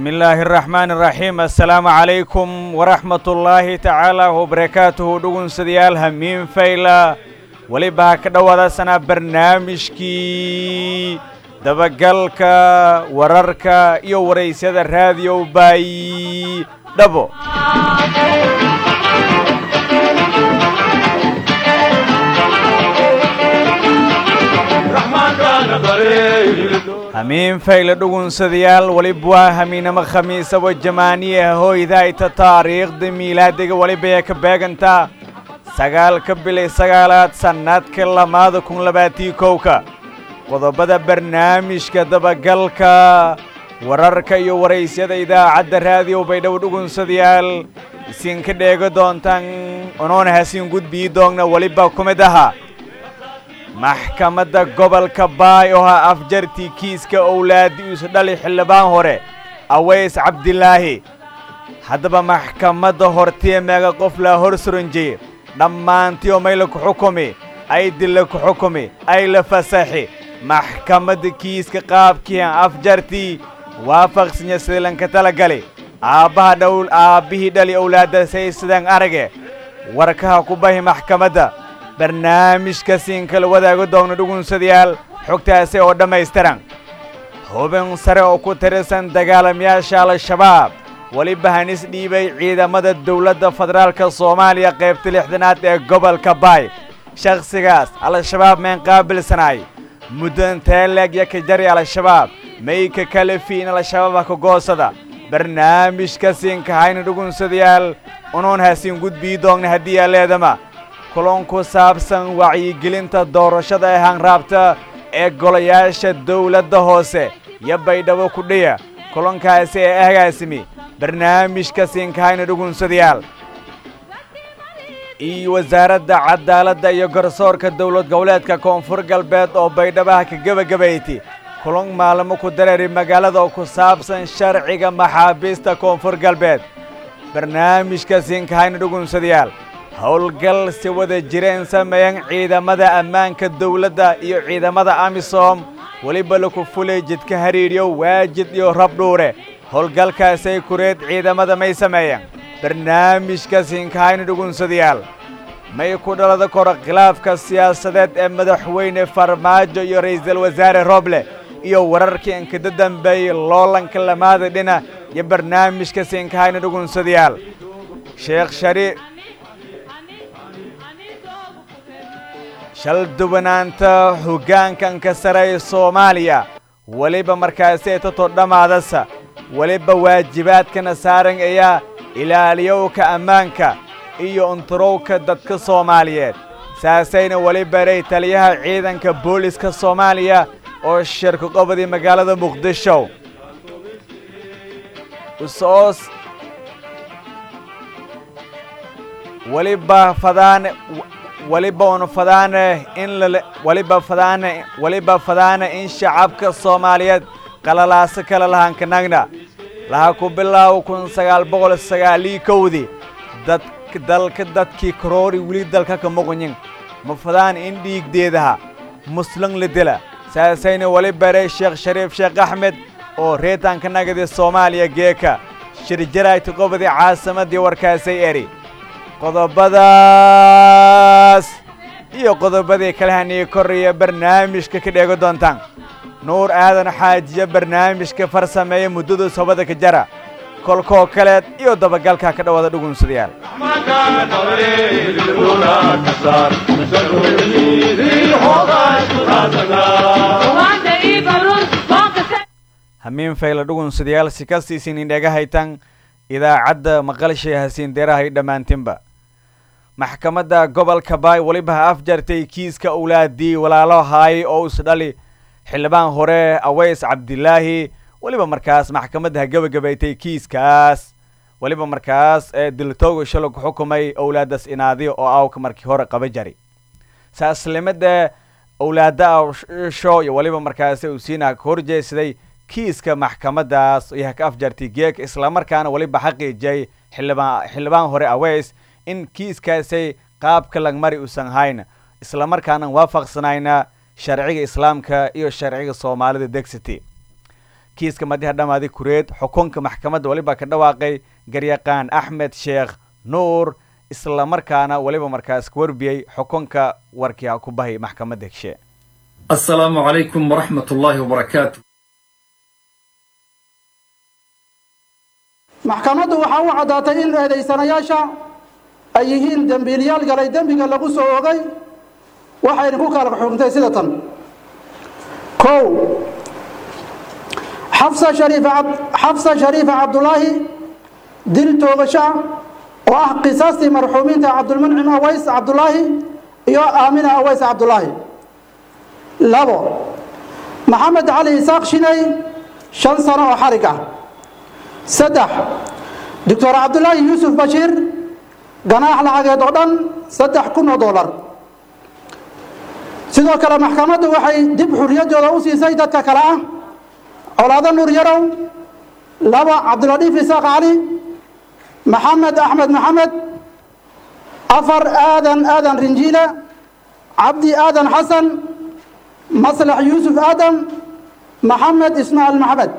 bismillaahi araxmaani araxiim assalaamu calaykum waraxmatullaahi tacaala wabarakaatuhu dhugunsadayaal hamiin fayla weliba ha ka dhowaadasanaa barnaamijkii dabagalka wararka iyo waraysyada raadiyo baayi dhabo hamiin fayle dhugunsadayaal weliba waa hamiinamo khamiisaba jamaaniya hooydayta taariikhda miilaadiga weliba ee ka beegantaa sagaalka bilay sagaalaad sannadka lamaada kun labaatii kowka qodobada barnaamijka dabagalka wararka iyo waraysyada idaacadda raadiyo baydhabo dhugunsadayaal isinka dheego doontaan unoona hasiin gudbii doogna weliba ku mid ahaa maxkamadda gobolka baay oo ha afjartii kiiska owlaadi isu dhali xildhibaan hore aways cabdilaahi haddaba maxkamadda hortiya meega qof laa hor suranjeye dhammaantii oo mayla ku xukumi ay dilla ku xukumi ay la fasaxi maxkamadda kiiska qaabkii aan afjartii waafaqsanya sidilanka talagali aabbaha dhowl aabbihii dhali owlaadda say sidaan arage warkaha ku bahi maxkamadda barnaamijka siin kala wadaago doogna dhugunsadayaal xogtaasi oo dhammaystiran hubin sare oo ku tirsan dagaalamayaasha al-shabaab weliba hanis dhiibay ciidamada dowladda federaalka soomaaliya qaybta lixdanaad ee gobolka baay shakhsigaas al-shabaab meen qaabilsanaay muddan teeleeg yo ka jari al-shabaab mayka kalefi in al-shabaabha ka goosada barnaamijka siinka hayna dhugunsadayaal unuun hasiin gudbii doogna haddii aa leedama kulan ku saabsan wacyigelinta doorashada ee hanraabta ee golayaasha dawladda hoose iyo baydhabo kudhiya kulankaasi ee ahgaasimi barnaamijka siinkahayna dhugunsadayaal iyo wasaaradda cadaaladda iyo garsoorka dowlad goboleedka koonfur galbeed oo baydhabaha ka gebagabayti kulan maalmo ku dareeri magaalada oo ku saabsan sharciga maxaabiista koonfur galbeed barnaamijka siinkahayna dhugunsadayaal howlgal si wada jireen sameeyan ciidamada ammaanka dawladda iyo ciidamada amisom weliba laku fulay jidka hariidhyo waajid iyo rabdhuure howlgalkaasay kureed ciidamada may sameeyeen barnaamijka siinkahayna dhugunsadayaal may ku dhalada koro khilaafka siyaasadeed ee madaxweyne farmaajo iyo ra'iisul wasaare roble iyo wararkii inkada dambeeyey loolanka lamaada dhina iyo barnaamijka siinkahayna dhugunsadayaal sheekh shariif shal duwanaanta hoggaankanka sare ee soomaaliya weliba markaasi tato dhammaadasa weliba waajibaadkana saaran ayaa ilaaliyowka ammaanka iyo unturowka dadka soomaaliyeed saasayna weli baray taliyaha ciidanka booliska soomaaliya oo shirka qobodii magaalada muqdisho usoos weliba fadaane weliba una fadaane in lale weliba fadaane weliba fadaane in shacabka soomaaliyeed qalalaaso kala lahankanagna laha ku bilaawo kun sagaal boqol sagaalii kowdii dad dalka dadkii karoori weli dalka ka muqnyin ma fadaan in dhiigdeedaha muslim la dila saasayna weli baray sheekh shariif sheekh axmed oo reetanka nagadi soomaaliya geeka shirjaraagta qobodii caasimaddii warkaasay eri qodobadaas iyo qodobadii kale haniyo koraya barnaamijka ka dheego doontaan nuur aadan xaajiya barnaamijka farsameeya muddadu sobada ka jara kolkoo kaleed iyo dabagalka ka dhowaada dhugunsadayaal hamiin fayla dhugunsadayaal si kastiisin indhega haytan idaacadda maqalshay hasiin deerahay dhammaantinba maxkamadda gobolka baay weliba ha afjartay kiiska owlaadii walaalo haay oo isdhali xildhibaan hore aways cabdilaahi weliba markaas maxkamadda ha gebagabaytay kiiskaas weliba markaas ee diltooga shalo ku xukumay owlaadaas inaadiyo oo awka markii hore qaba jari saaslimada owlaada sho iyo weliba markaasi uu siina ka horjeesaday kiiska maxkamaddaas iyo ha ka afjartay geeka islamarkaana weliba xaqiijiyay xildhibaan xildhibaan hore aways in kiiskaasay qaabka langmari uusan hayn islamarkaana waafaqsanayna sharciga islaamka iyo sharciga soomaalida dexity kiiska madiha dhammaadi kureed xukunka maxkamadda weliba ka dhawaaqay garyaqaan axmed sheekh nuur islamarkaana weliba markaas ka warbiyey xukunka warkii ha ku bahay maxkamadda heshe asalaamu calaykum waraxmat ullaahi wabarakaatu maxkamaddu waxaa u caddaatay in eedaysanayaasha ay yihiin dembiilyaal galay dembiga lagu soo ogay waxayna ku kala xukuntay sida tan kow xafsa shariifa xafsa shariifa cabdulaahi dil toogasho oo ah qisaastii marxuumiinta cabdulmuncim aways cabdulaahi iyo aamina aways cabdulaahi labo maxamed cali isaaq shinay shan sano oo xarig ah saddex doctor cabdulaahi yuusuf bashiir ganaax lacageed oo dhan saddex kun oo dollar sidoo kale maxkamaddu waxay dib xurriyaddooda u siisay dadka kale ah colaado nuur yarow laba cabdiladiif isaaq cali maxamed axmed maxamed afar aadan aadan rinjiile cabdi aadan xasan maslax yuusuf aadam maxamed ismaaciil maxamed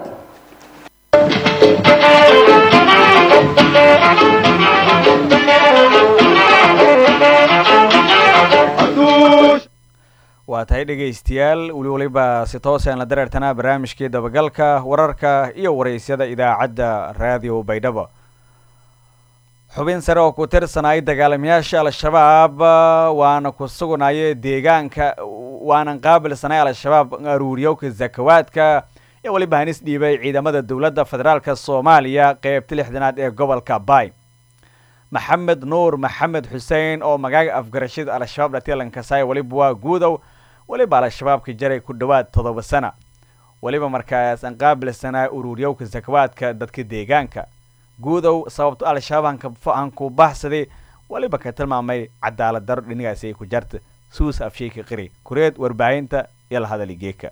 waa tahay dhegaystayaal weli waliba si toosaan la dareertanaa barnaamijkii dabagalka wararka iyo waraysyada idaacadda raadiyo baydhabo xubin sare oo ku tirsanayay dagaalamayaasha al-shabaab waana ku sugnaaye deegaanka waanan qaabilsanay al-shabaab aruuriyowka zakawaadka iyo weliba hanis dhiibay ciidamada dowladda federaalka soomaaliya qeybta lixdanaad ee gobolka bay maxamed nuur maxamed xuseen oo magaaga afgarashada al-shabaab dhatilankasay weliba waa guudow weliba al-shabaabka jaray ku dhowaad toddoba sana weliba markaas aan qaabilsanaa uruuryowka zakawaadka dadka deegaanka guudow sababto al-shabaab aan ku baxsaday weliba ka tilmaamay cadaalad daro dhinigaasi ay ku jarta suus afsheeka qiri kureed warbaahinta iyo la hadali geeka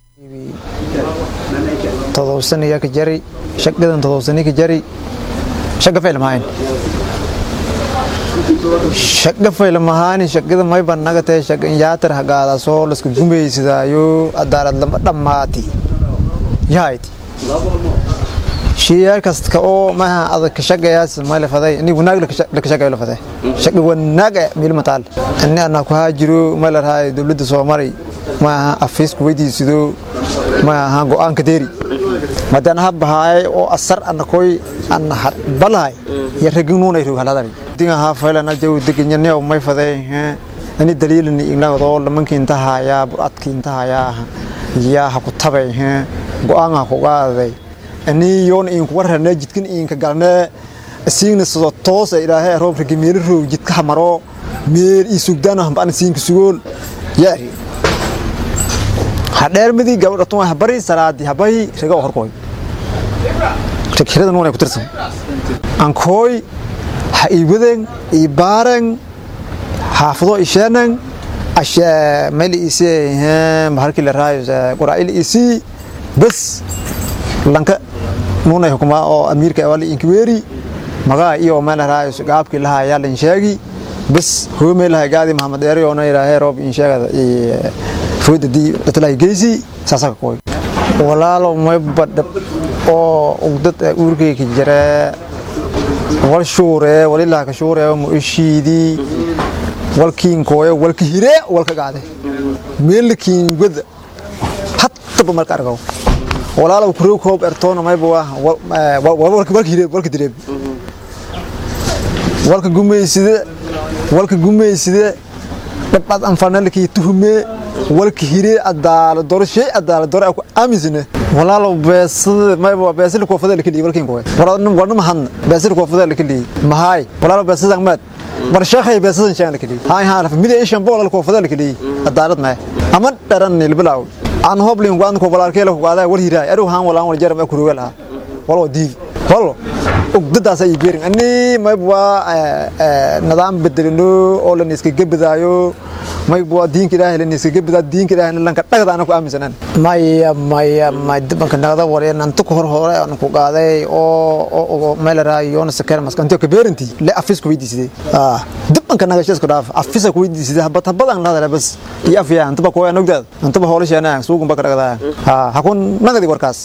todobsaniya ka jari shaqadan todobsani ka jari shaqa fayl mahayn shaqa fayl mahaani shaqada may bannaga tahay shaqan yaatar hagaada soo laska gumaysadaayo adaalad lama dhammaati yahayti shiyaar kasta oo maaha adag ka shaqayaas may lafaday ini wanaag la ka shaqayo lafaday shaqa wanaag meel mataal ani ana ku haajiro may la rahay dowladda soomali maaha afiis ku weydiisido maaha go'aanka deeri madana habahaay oo asar ana koy ana balahay ya raginuunay rog haladani dinga ha faylana jaw deganyane oo may faday ani daliilani ignagdo lamanki inta haya buradki inta haya ya ha ku tabay go'aan ha ku qaaday ani yoon in ku warana jidkan in ka galna asiigna soo toos ilaahay roob ragi meel roog jidka hamaro meel ii sugdana hambaan siinka sugool yaari hadheermadii gabadha tuma habari salaadi habay raga horkoy ragxirada nuunay ku tirsan ankooy ha iiwadan iibaaran xaafado isheenan ashe meel ise maharkii la raayo quraa'il isi bas lanka nuunay hukumaa oo amiirka wali inkiweeri magaa iyo meel raayo gaabkii lahaa yaa lan sheegi bas hoomey lahay gaadi maxamed dheeri oo na ilaahay roob in sheegada foodadii dadlahay geysi saasaka kooy walaalo may badhab oo ugdad uurkayka jira wal shuure walilah ka shuure mu ishiidi walkiin kooyo walka hire walka gaade meelkiin wada hatta marka argaw walaalo kuro koob ertoona mayba waa walka walka hire walka direeb walka gumayside walka gumayside dhabad anfanalkii tuhme walka hire adaala doro shay adaala doro aku aamisine walaalo beesada mayba beesada ko fadal kali walkin ko walaalo wadna mahan beesada ko fadal kali mahay walaalo beesada mad war sheekhay beesada shan kali hay ha raf mid ishan bool ko fadal kali adaalad ma ama daran ilbilaaw aan hoblin waan ko walaalkee la qaada war hiray aru haan walaan wal jaram ku rugal ha walo diid walo ugdadaas ay beerin ani mayba nidaam bedelino oo la iska gabadaayo mayba diinka ilaahay la iska gabadaa diinka ilaahay lanka dhagada aan ku aaminsanan maya maya may dibanka nagada wareen anta ku hor hore aan ku qaaday oo oo meel raayo na sakar maskan ka beerinti la afis ku weydiisay ah dibanka nagashaas ku dhaaf afisa ku weydiisay habad habadan la bas iyo afiya anta ba ko aan ogdaad anta ba hoolasheena suugun ba ka dhagada ha hakun nagadi warkaas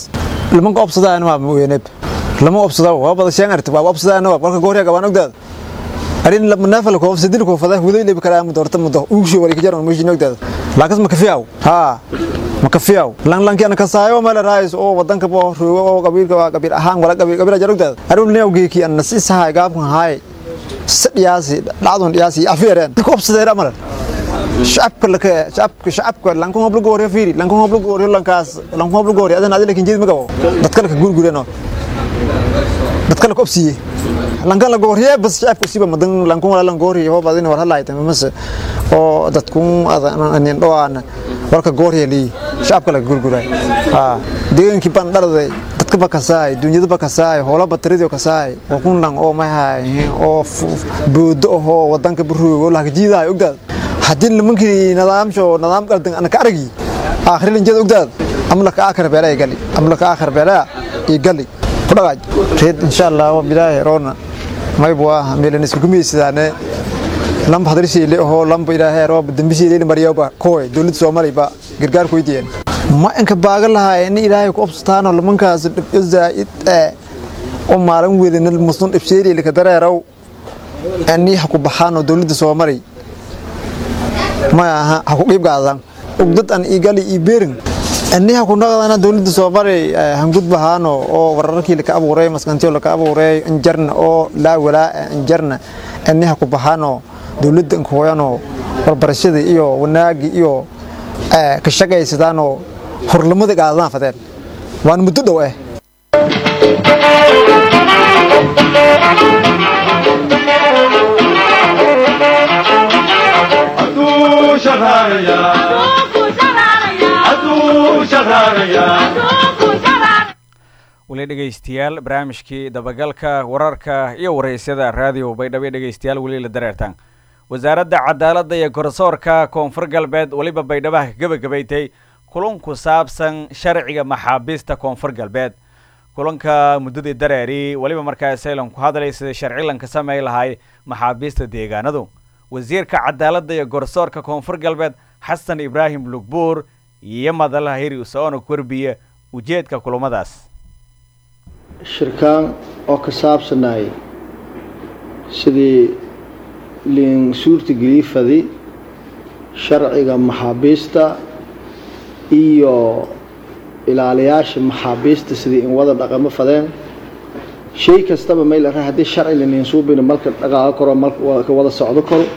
lamanka obsadaan waa mooyane lama obsada waa bada shan arti waa obsadaan waa walka goorya gabaan ogdaad arin lama nafal ko obsadil ko fadaa huday lebi kala mu dorta mu do ugu wali kajar ma jin ogdaad laakas ma kafiyaw ha ma kafiyaw lan lan kana kasaayo mala raayis oo wadanka bo ruugo oo qabiilka waa qabiil ahaan wala qabiil qabiil jar ogdaad arun leeyaw geeki an nasiisaha gaabkan haay sadhiyaasi dhacdon dhiyaasi afeereen ko obsadeen amalan shacabka laka shacabka shacabka lanku hoblo gooriyo fiiri lanku hoblo gooriyo lankaas lanku hoblo gooriyo adan adina kinjeed ma gabo dadka laka gurgureno dadka laka obsiye lanka la gooriyo bas shacabka siba madan lanku wala lan gooriyo hob adina war halaayta mamase oo dadku adan anin dhawaan warka gooriyo li shacabka laka gurguray ha deegankii ban dharday dadka ba kasaay dunyada ba kasaay hoola batridio kasaay oo kun lang oo mahay oo boodo oo wadanka burugo la jiidaay ogdaad haddii nimankii nidaamsho nidaam qaldan ana ka aragi aakhir linjada ogdaad amla ka aakhir beela ay gali amla ka aakhir beela ay gali ku dhagaaj reed insha Allah wa bilaahi roona may bua meelan isku kumiysadane lamba hadrisi ile oo lamba ilaahay roob dambisi ile mariyaba kooy dawladda Soomaaliya ba gargaar ku yideen ma inka baaga lahaa in ilaahay ku obstaano lamankaas dhib zaid ee oo maalin weedina muslim dhibseeri ilka dareerow ani ku baxaano dawladda Soomaaliya ma aha ha ku qiib qaadan ugdad an igali ibeerin anniha ku naqdana dawladda Soomaaliya hangud bahaano oo wararkii ka abuuray maskantiyo la ka abuuray injarna oo la walaa injarna anniha ku bahaano dawladda ku hooyano barbarashada iyo wanaagi iyo ka shaqaysadaano horlamada qaadana fadeen waan muddo dhow ah weli dhegaystayaal barnaamijkii dabagalka wararka iyo waraysyada raadiyo baydhabo dhegaystayaal weli la dareertaan wasaaradda cadaaladda iyo garsoorka koonfur galbeed weliba baydhabaha ka gebagabaytay kulan ku saabsan sharciga maxaabiista koonfur galbeed kulanka muddadii dareeri weliba markaas saylan ku hadlay sida sharcilanka samey lahay maxaabiista deegaanadu wasiirka cadaaladda iyo garsoorka koonfur galbeed xasan ibraahim lugbuur iyo madalaha hiri usaoona korbiye ujeedka kulamadaas shirkaan oo ka saabsanay sidii liin suurtagelifadi sharciga maxaabiista iyo ilaaliyaasha maxaabiista sidii in wada dhaqamo fadeen shay kastaba mayl ara haddii sharci liniin suubina malka dhaqaaqo karo malka wada socdo karo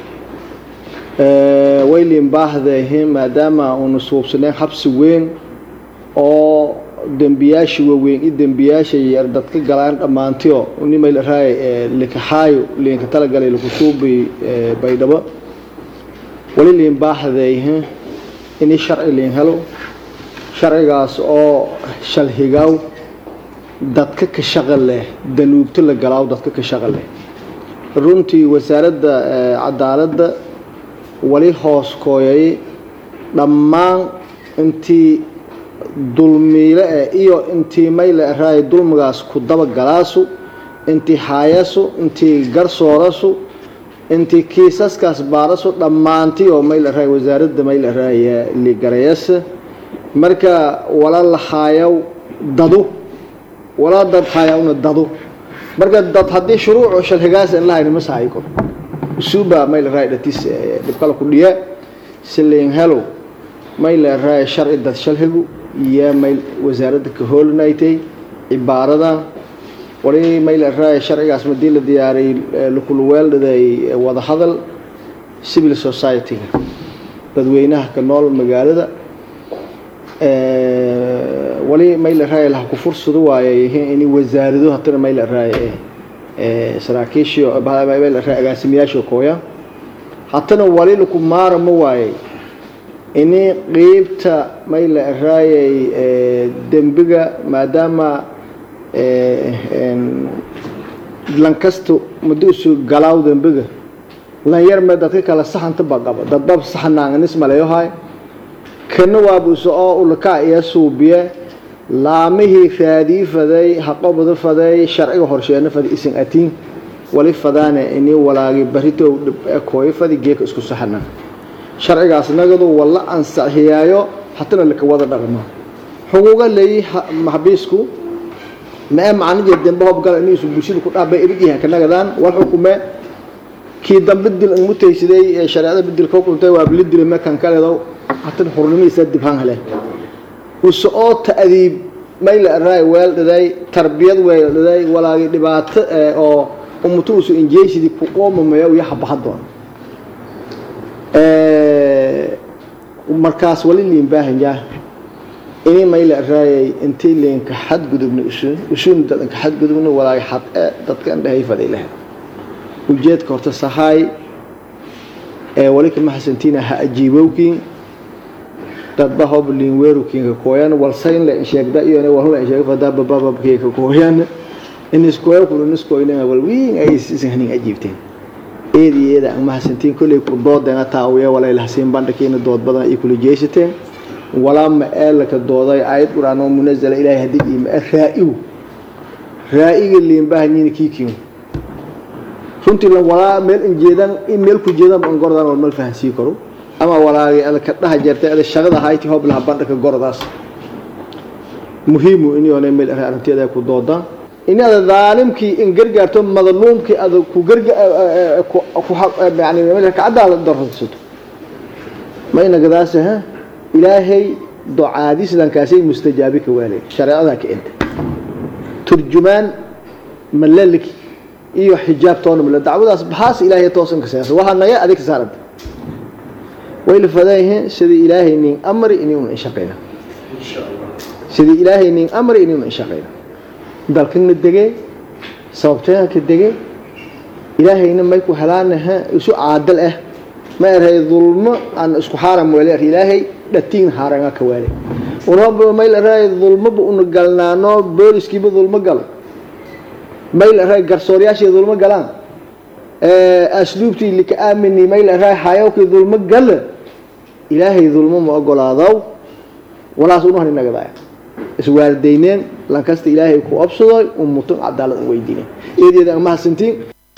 way liin baahdeehin maadaama uuna suubsaneen xabsi weyn oo dembiyaasha waaweyn i dembiyaasha yar dadka galaan dhammaantiyo nimayl araay likaxaayo liinka talagalay lakusuubi baydhabo wali liin baahdeehin ini sharci liin helo sharcigaas oo shalhigaaw dadka ka shaqa leh danuubto la galaaw dadka ka shaqa leh runtii wasaaradda cadaaladda wali hoos kooyay dhammaan intii dulmiile eh iyo intii mayle araay dulmigaas ku daba galaasu intii haayasu intii garsoorasu intii kiisaskaas baarasu dhammaantii oo mayl araay wasaaradda mayl araay ligarayasa marka wala la haayaw dadu wala dad haayawna dadu marka dad haddii shuruucu shalhigaas in lahayni ma sahay kor usuuba mayl araay dhatis dhibkala ku dhiya siliin helo mayl araay sharci dad shalhigu iyo mayl wasaaradda ka hoolinaytay cibaarada wali mayl araay sharcigaas madii la diyaariyay lukuluweeldhaday wadahadal civil society-ga dadweynaha ka nool magaalada wali mayl araay laha ku fursado waayay ini wasaarado hatana mayl araay saraakiishii mayl araay agaasimiyaashii kooya hatana wali laku maara ma waayay ini qiibta mayla araayay dembiga maadaama lankasto muddo usoo galaaw dembiga lanyar me dadka kale saxanta baqaba dadbab saxanaanganis maleyohay kana waabuso oo ulaka iyo suubiye laamihii raadii faday haqobada faday sharciga horsheena fadi isin atiin wali fadaane ini walaagi barito dhib kooyo fadi geeka isku saxanaa sharcigaas nagadu walla ansixiyaayo hatana laka wada dhaqmo xuquuqa leeyi maxbiisku ma ee macnije dembe hobgala iniisu bulshada ku dhaabay ibidyaha ka nagadaan war xukume kii dambe dil mutaysiday ee shareecada bedel ka quntay waa bili dilay mekan kaleedo hatan xurnimiisa dibhaan hele uso oo ta'diib mayla raay weel dhaday tarbiyad weel dhaday walaagi dhibaato oo ummutu usu injeeshidi ku qoomamaya iyo habahadoon markaas wali liin baahanyaa ini mayla raayay intii liinka xadgudubna usuun dadanka xadgudubna walaagi xad ee dadka indhahay fadaylaha ujeedka horta sahaay ee wali kama xasantiina ha ajiibowkiin dadba hob liin weerukiinka kooyan walsayn la sheegda iyo walhula sheegda fadaa babababkeeka kooyan iniskooya kuliniskooyna walwiin ay isihnin ajiibteen eedi eeda ama xasantiin kolley ku doodeena taawiya walay lahasiin bandhakiina dood badan ay kula jeesateen walaa ma ee laka dooday aayad quraan oo munazala ilaahay hadii ima raa'igu raa'iga liin baahanyiin kiikiin runtii la walaa meel injeedan in meel ku jeedan ban gordan wal mal fahansii karo ama walaagi ada ka dhaha jirtay ada shaqada hayti hob laha bandhaka gordaas muhiimu in yoonay meel arrinteeda ku dooda in ada daalimkii in gargaarto madluumkii ada ku garga ku yani meel ka cadaalad darraysato ma ina gadaasa ha ilaahay ducaadiisdankaasay mustajaabi ka waalay shareecada ka inta turjumaan malalik iyo xijaab toona mala dacwadaas baxaas ilaahay toosan ka saarsa waxa naga adig saarad way la fadayeen sidii ilaahay nin amri inuu shaqeeyo sidii ilaahay nin amri inuu shaqeeyo dalkana degay sababtee ka degay ilaahayna may ku helaanaha isu caadal ah ma eray dulmo aan isku xaaram wali ilaahay dhatiin haaranga ka wali unaba may la ray dulmo bu un galnaano booliskiiba dulmo galo may la ray garsooryaashii dulmo galaan asluubtii lika aamini may la ray hayawkii dulmo gala ilaahay dulmo ma ogolaadow walaas unu han inagadaaya iswaardayneen lankasta ilaahay ku obsadoy ummutun cadaalad u weydiinay eedeeda ama hasantiin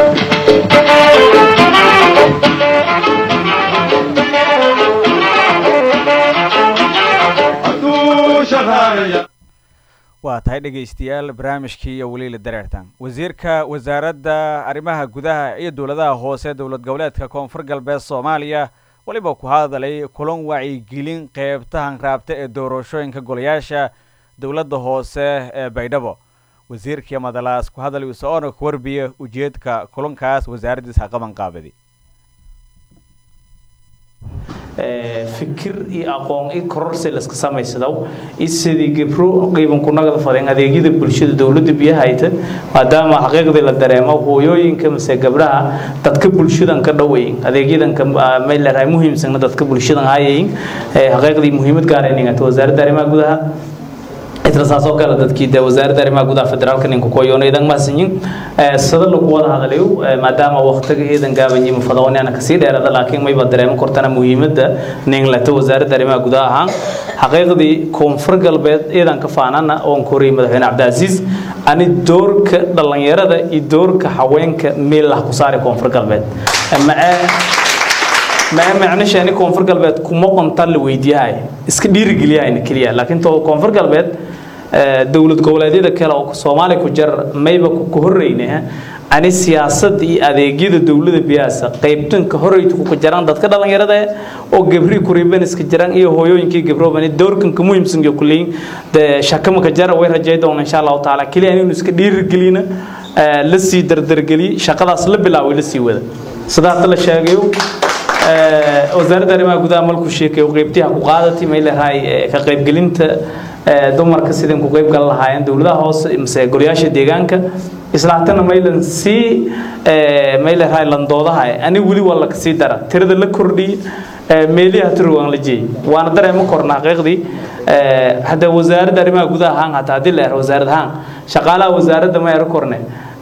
waa tahay dhegaystayaal barnaamijkii iyo weliila dareertan wasiirka wasaaradda arrimaha gudaha iyo dowladaha hoose dowlad goboleedka koonfur galbeed soomaaliya weliba ku hadalay kulan wacyigelin qeybtahan raabta ee doorashooyinka golayaasha dowladda hoose ee baydhabo wasiirkii madalaas ku hadal usoona ku warbiya ujeedka kulankaas wasaaraddiisa qaban qaabadi fikir iyo aqoon i kororsi laska samaysadaw isidii gibro qiiban ku nagada fadeen adeegyada bulshada dowladda biyaha hayta maadaama xaqiiqdii la dareemo hooyooyinka mase gabdhaha dadka bulshadan ka dhoweyn adeegyadan mayleerahay muhiimsana dadka bulshadan hayayin xaqiiqdii muhiimad gaarayninata wasaaradda arrimaha gudaha isla saasoo kale dadkii de wasaaradda arrimaha gudaha federaalka ninka kuwayoona idan mahadsanyin sada lagu wada hadalayo maadaama waqtiga iidan gaabanyi mufadawanana kasii dheerada laakiin mayba dareemo kortana muhiimadda ninglata wasaaradda arrimaha gudaha ahaan xaqiiqdii koonfur galbeed iidan ka faanana oon koriyay madaxweyne cabdicaziiz ani doorka dhallinyarada iyo doorka haweenka meel lah ku saaray koonfur galbeed macee ما معناش يعني كونفور قلبت كم قنطر لويديهاي اسك دير جليا إن كليا لكن تو كونفور قلبت دولة قولادي ذا كلا سومالي كجر ما يبقى كهرينها عن السياسة دي أديجيد الدولة بياسة قيبتن كهري تكو كجران دتك دلنا يرده أو جبري كوريبن اسك جران إيه هويو إنك جبرو بني دور كن كمو يمسن جو كلين ده شكم كجرا وين رجعي دون إن شاء الله تعالى كليا يعني اسك دير جلينا لسي در در جلي شقة أصل بلا ولسي وده صدق الله شاقيو wasaaradda arrimaha gudaha malku sheekay qaybtiha ku qaadatay may leedahay ka qaybgelinta dumarka sidin ku qayb gal lahaayeen dowladaha hoose mise golayaasha deegaanka islaatana maylan sii may leedahay landoodaha ani weli waa la kasii dara tirada la kordhiy meeliha tiro waan la jeeyay waana dareema korna xaqiiqdii hadda wasaaradda arrimaha gudaha ahaan hataa haddii la ero wasaarad ahaan shaqaalaha wasaaradda ma ero korne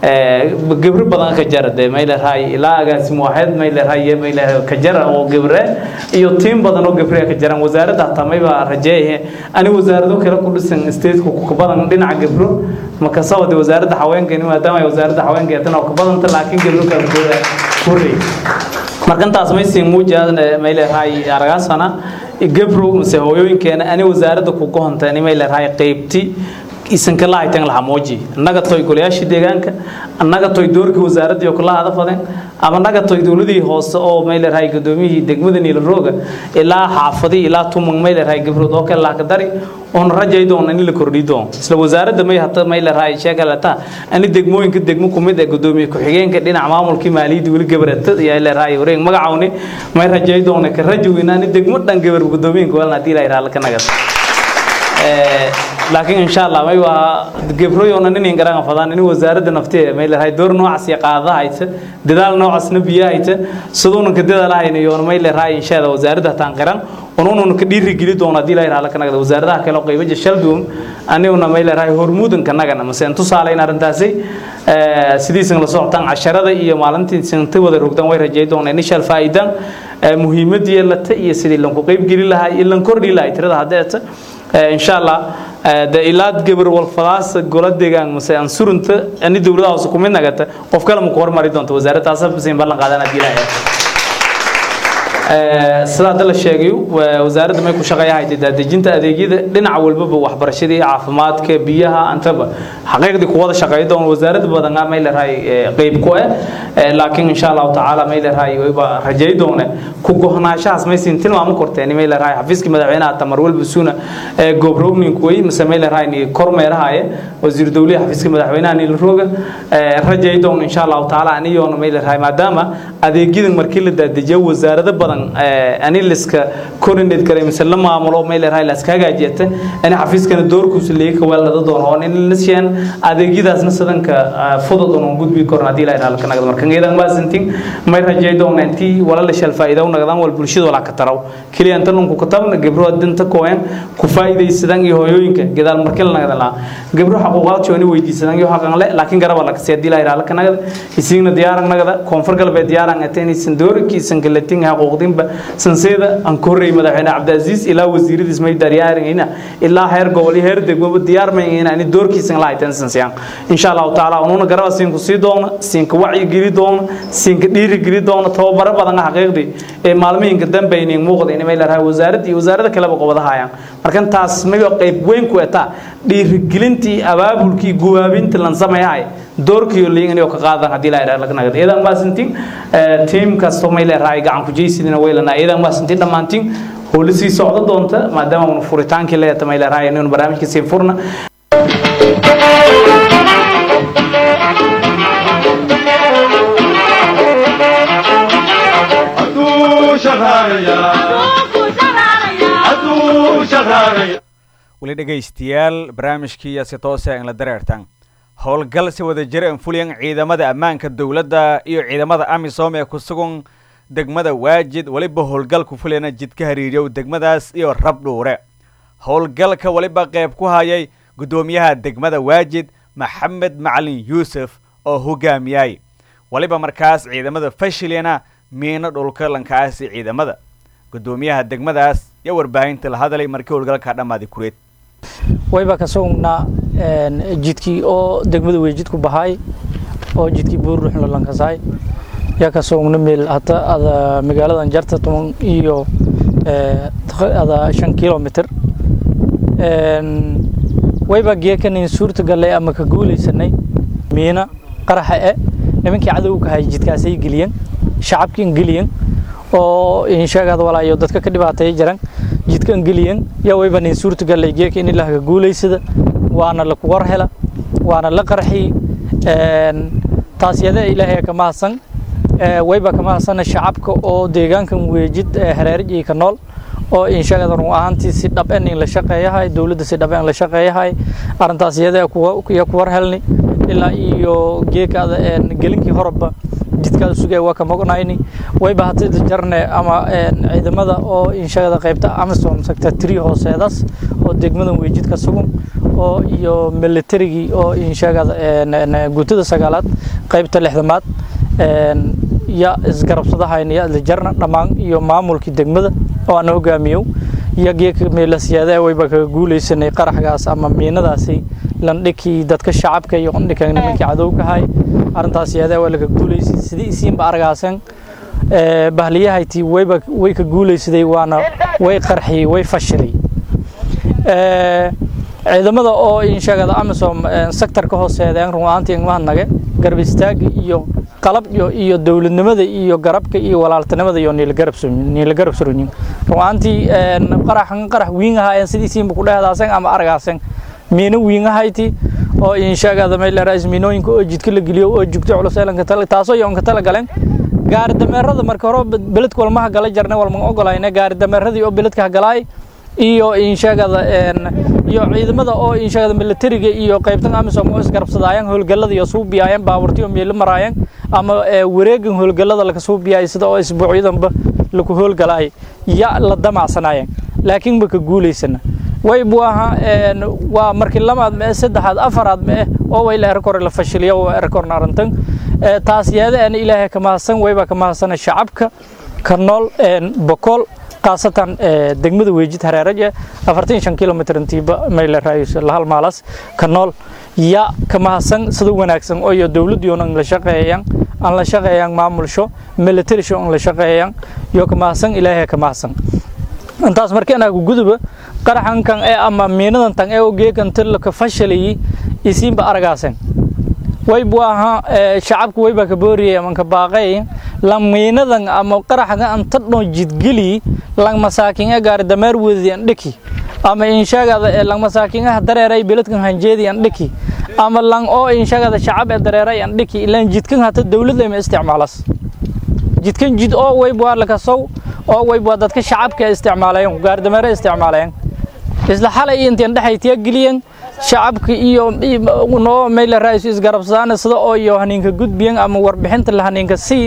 gabro badan ka jara de may leedahay ilaa agaasim waaxeed may leedahay may leedahay ka jara oo gabre iyo tiim badan oo gabre ka jaran wasaaradda hataa mayba rajeeye ani wasaarado kale ku dhisan stateku ku badan dhinaca gabro marka sabab wasaaradda haweenka maadaama ay wasaaradda haweenka tan oo ka badanta laakiin gabro kale ku korey markantaas maysin muuja may leedahay aragaasana gabro mise hooyooyinkeena ani wasaaradda ku gohonteen may leedahay qaybti isanka lahaytan laha mooji annaga toy golayaashii deegaanka annaga toy doorkii wasaaradda iyo kula hada fadeen ama annaga toy dowladii hoose oo may leedahay gudoomiyihii degmada niilarooga ilaa xaafadii ilaa tumang may leedahay gabrood oo kale laaka dari oon rajay doona in la kordhi doono isla wasaaradda may hata may leedahay sheegalata ani degmooyinka degmo ku mid ee gudoomiye ku-xigeenka dhinaca maamulkii maaliyadda weli gabarata ayaa leedahay wareeg magacawni may rajay doona ka rajowina ani degmo dhan gabar gudoomiyenka walna hadii la yidhaha laka nagad laakiin insha allah may waa gabroyona nin garan fadaan in wasaaradda nafteeda may leedahay door noocaas iyo qaadada hayta dadaal noocaasna biyo hayta siduuna ka dadaalahayn iyo may leedahay inshaada wasaaradda taan qiran unuuna ka dhiiri geli doono hadii la yidhaha laka nagada wasaaradaha kale oo qaybaja shalduum aniguna may leedahay hormuudanka nagana mase in tusaalayn arrintaasi sidiisan la socotaan casharada iyo maalintii sinta wada rogdan way rajay doonaan inishal faa'iidan muhiimadii yeelata iyo sidii lanku qayb geli lahaa iyo lan kordhi lahaa tirada haddeeta insha allah de ilaad gabar walfadaas gola deegaan mase aan surunta ani dowladaha hoose kumid nagata qof kale ma ku hormari doonta wasaaraddaas sin ballan qaadan haddii ilaahay sida hadda la sheegay wasaaradda may ku shaqeeyahay daadejinta adeegyada dhinac walbaba waxbarashadii caafimaadka biyaha antaba xaqiiqdii kuwada shaqeey doon wasaaradda badan may leedahay qayb ku ah laakiin insha allahu tacaala may leedahay wayba rajay doone ku gohnaanshahaas may siin tilmaamo korteen may leedahay xafiiskii madaxweynaha tamar walba suuna gobrowning way mise may leedahay kormeerahaye wasiir dowlihi xafiiskii madaxweynaha niil rooga rajay doon insha allahu tacaala aniyoona may leedahay maadaama adeegyadan markii la daadejiyo wasaarado badan ani liska coordinate kare mise la maamulo may leedahay la iska hagaajiyata ani xafiiskana doorkiisa leeyahay kawaalada doono oo in la siiyaan adeegyadaasna sidanka fudud oo gudbi korna hadii la yiraahdo kana markan idan ma sintin may rajay doona intii wala la shal faa'iido u nagdaan wal bulshada wala ka taraw kaliya inta lunku ka tabna gabro dinta kooyan ku faa'iideysadan iyo hooyooyinka gadaal markii la nagdaan la gabro xaquuqaad jooni weydiisadan iyo xaqan le laakiin garab la ka sii hadii la yiraahdo kana isigna diyaaran nagda koonfur galbeed diyaaran atani sandoorkiisan galatin xaquuqdinba sanseeda aan korreey madaxweyne cabdiaziz ilaa wasiiradiis may daryaarayna ilaa heer gobol iyo heer degmo diyaar ma in aan doorkiisan la haytan sansiyaan insha Allah taala ununa garaba siin ku sii doona siin ka wacyi geli doona siin ka dhiiri geli doona tababaro badan xaqiiqdi ee maalmihinka dambe inay muuqda in may leedahay wasaaradda iyo wasaaradda kale qobada hayaan markan taas may qayb weyn ku eta dhiiri gelintii abaabulkii guwaabinta lan sameeyay doorkii liin inay ka qaadan hadii la yiraahdo laga nagad idan ma sintin team kasto may leedahay gacan ku jeysidina weylana idan ma sintin dhamaantiin howli sii socdo doonta maadaama uu furitaankii leeyahay may leedahay inuu barnaamijka sii furna weli dhegaystayaal barnaamijkii si toose in la dareertan howlgal si wada jir an fuliyan ciidamada ammaanka dowladda iyo ciidamada amisom ee ku sugan degmada waajid weliba howlgal ku fulayana jidka hariiriyow degmadaas iyo rab dhuure howlgalka weliba qayb ku hayay guddoomiyaha degmada waajid maxamed macalin yuusuf oo hogaamiyay weliba markaas ciidamada fashilina miino dhulka lankaasi ciidamada guddoomiyaha degmadaas iyo warbaahinta la hadalay markii howlgalka dhammaaday kureed wayba ka sugnaa jidkii oo degmada weejid ku bahay oo jidkii buurruxla lankasaay yaa ka sugna meel hata ada magaaladan jarta toban iyo ada shan kilomitr wayba geekanin suurta gallay ama ka guulaysanay miina qaraxa e nimankii cadowga hay jidkaasay geliyeen shacabkii geliyeen oo insheegada walaa iyo dadka ka dhibaateeya jiran jidkan geliyan yaa wayba nin suurta gallay geeka in ilaah ka guulaysada waana la kuwar hela waana la qarxi taas yada ilaahay ka mahadsan wayba ka mahadsana shacabka oo deegaankan weejid hareerij iyo ka nool oo insheegada run ahaantii si dhaben in la shaqeeyahay dowladda si dhaben la shaqeeyahay arrintaas iyada ya kuwar helni ilaa iyo geekaada gelinkii horeba jidkaada sugaya waa ka mognayni wayba hata jarne ama ciidamada oo inshagada qaybta amazon sector three hooseedaas oo degmadan weejid ka sugan oo iyo militarigii oo inshagada guutada sagaalaad qaybta lixdamaad ya isgarabsadahayna ya isla jarna dhammaan iyo maamulkii degmada oo aan hogaamiyo iyo geeka meelasiyaada wayba kaga guulaysanay qaraxgaas ama miinadaasi landhikii dadka shacabka iyo qandhika nimankii cadowka hay arrintaas iyada waa laga guulaysay sidii isiinba argaasan bahliyahayti wayba way ka guulaysaday waana way qarxiyey way fashilay ciidamada oo insheegada amisom sector ka hooseedeen runaantii ingmahadnage garab istaaga iyo qalab iyo dowladnimada iyo garabka iyo walaaltinimada iyo niila garab suranyin runaantii qaraxan qarax wiingahaayeen sidiisiinba ku dhehdaaseen ama aragaasen miina wiingahayti oo insheegada maylerais miinooyinka oo jidka la geliyo oo jugto culus elanka tala taasoo yoonka tala galeen gaari dameerada marka hore beledka walmaha gala jarne walma ogolayne gaari dameeradii oo beledka hagalaay iyo insheegada iyo ciidamada oo insheegada militariga iyo qaybtan amisom oo isgarabsadaayeen howlgallada iyo suubiyaayeen baaburtii oo meelo maraayeen ama wareegan howlgallada laga suubiyaay sida oo isbuucyadanba laku howlgalaay ya la damacsanaayeen laakiin ma ka guulaysana way buu ahaa waa markii lamaad mee saddexaad afaraad mee oo way la erkore la fashiliyo oo erkorna arrintan taas yeedaana ilaahay ka mahadsan wayba ka mahadsana shacabka ka nool bokool khaasatan degmada weejid hareeraje afartan shan kilomitr intiiba mayla raayso lahal maalas ka nool ya ka mahadsan sida wanaagsan oo iyo dowladdiyoon aan la shaqeeyaan aan la shaqeeyaan maamulsho militarisho aan la shaqeeyaan iyo ka mahadsan ilaahay ka mahadsan intaas markii anaagu guduba qaraxankan ee ama miinadan tan ee geekan tirlaka fashalayay isiinba aragaaseen way buu ahaa shacabku wayba ka booriyay ama ka baaqay lang miinadan ama qaraxan anta dhon jidgeli lang masaakin ee gaari dameer weedi an dhiki ama inshaagada ee lang masaakin ah dareeray beledkan hanjeedi an dhiki ama lang oo inshaagada shacab ee dareeray an dhiki ilaan jidkan hata dawladda ma isticmaalas jidkan jid oo way buu la kasow oo way buu dadka shacabka isticmaalayeen gaari dameer isticmaalayeen isla xalay intaan dhaxaytiya geliyeen shacabka iyo noo meel raayis isgarabsadaan sida oo iyo haninka gudbiyan ama warbixinta la haninka si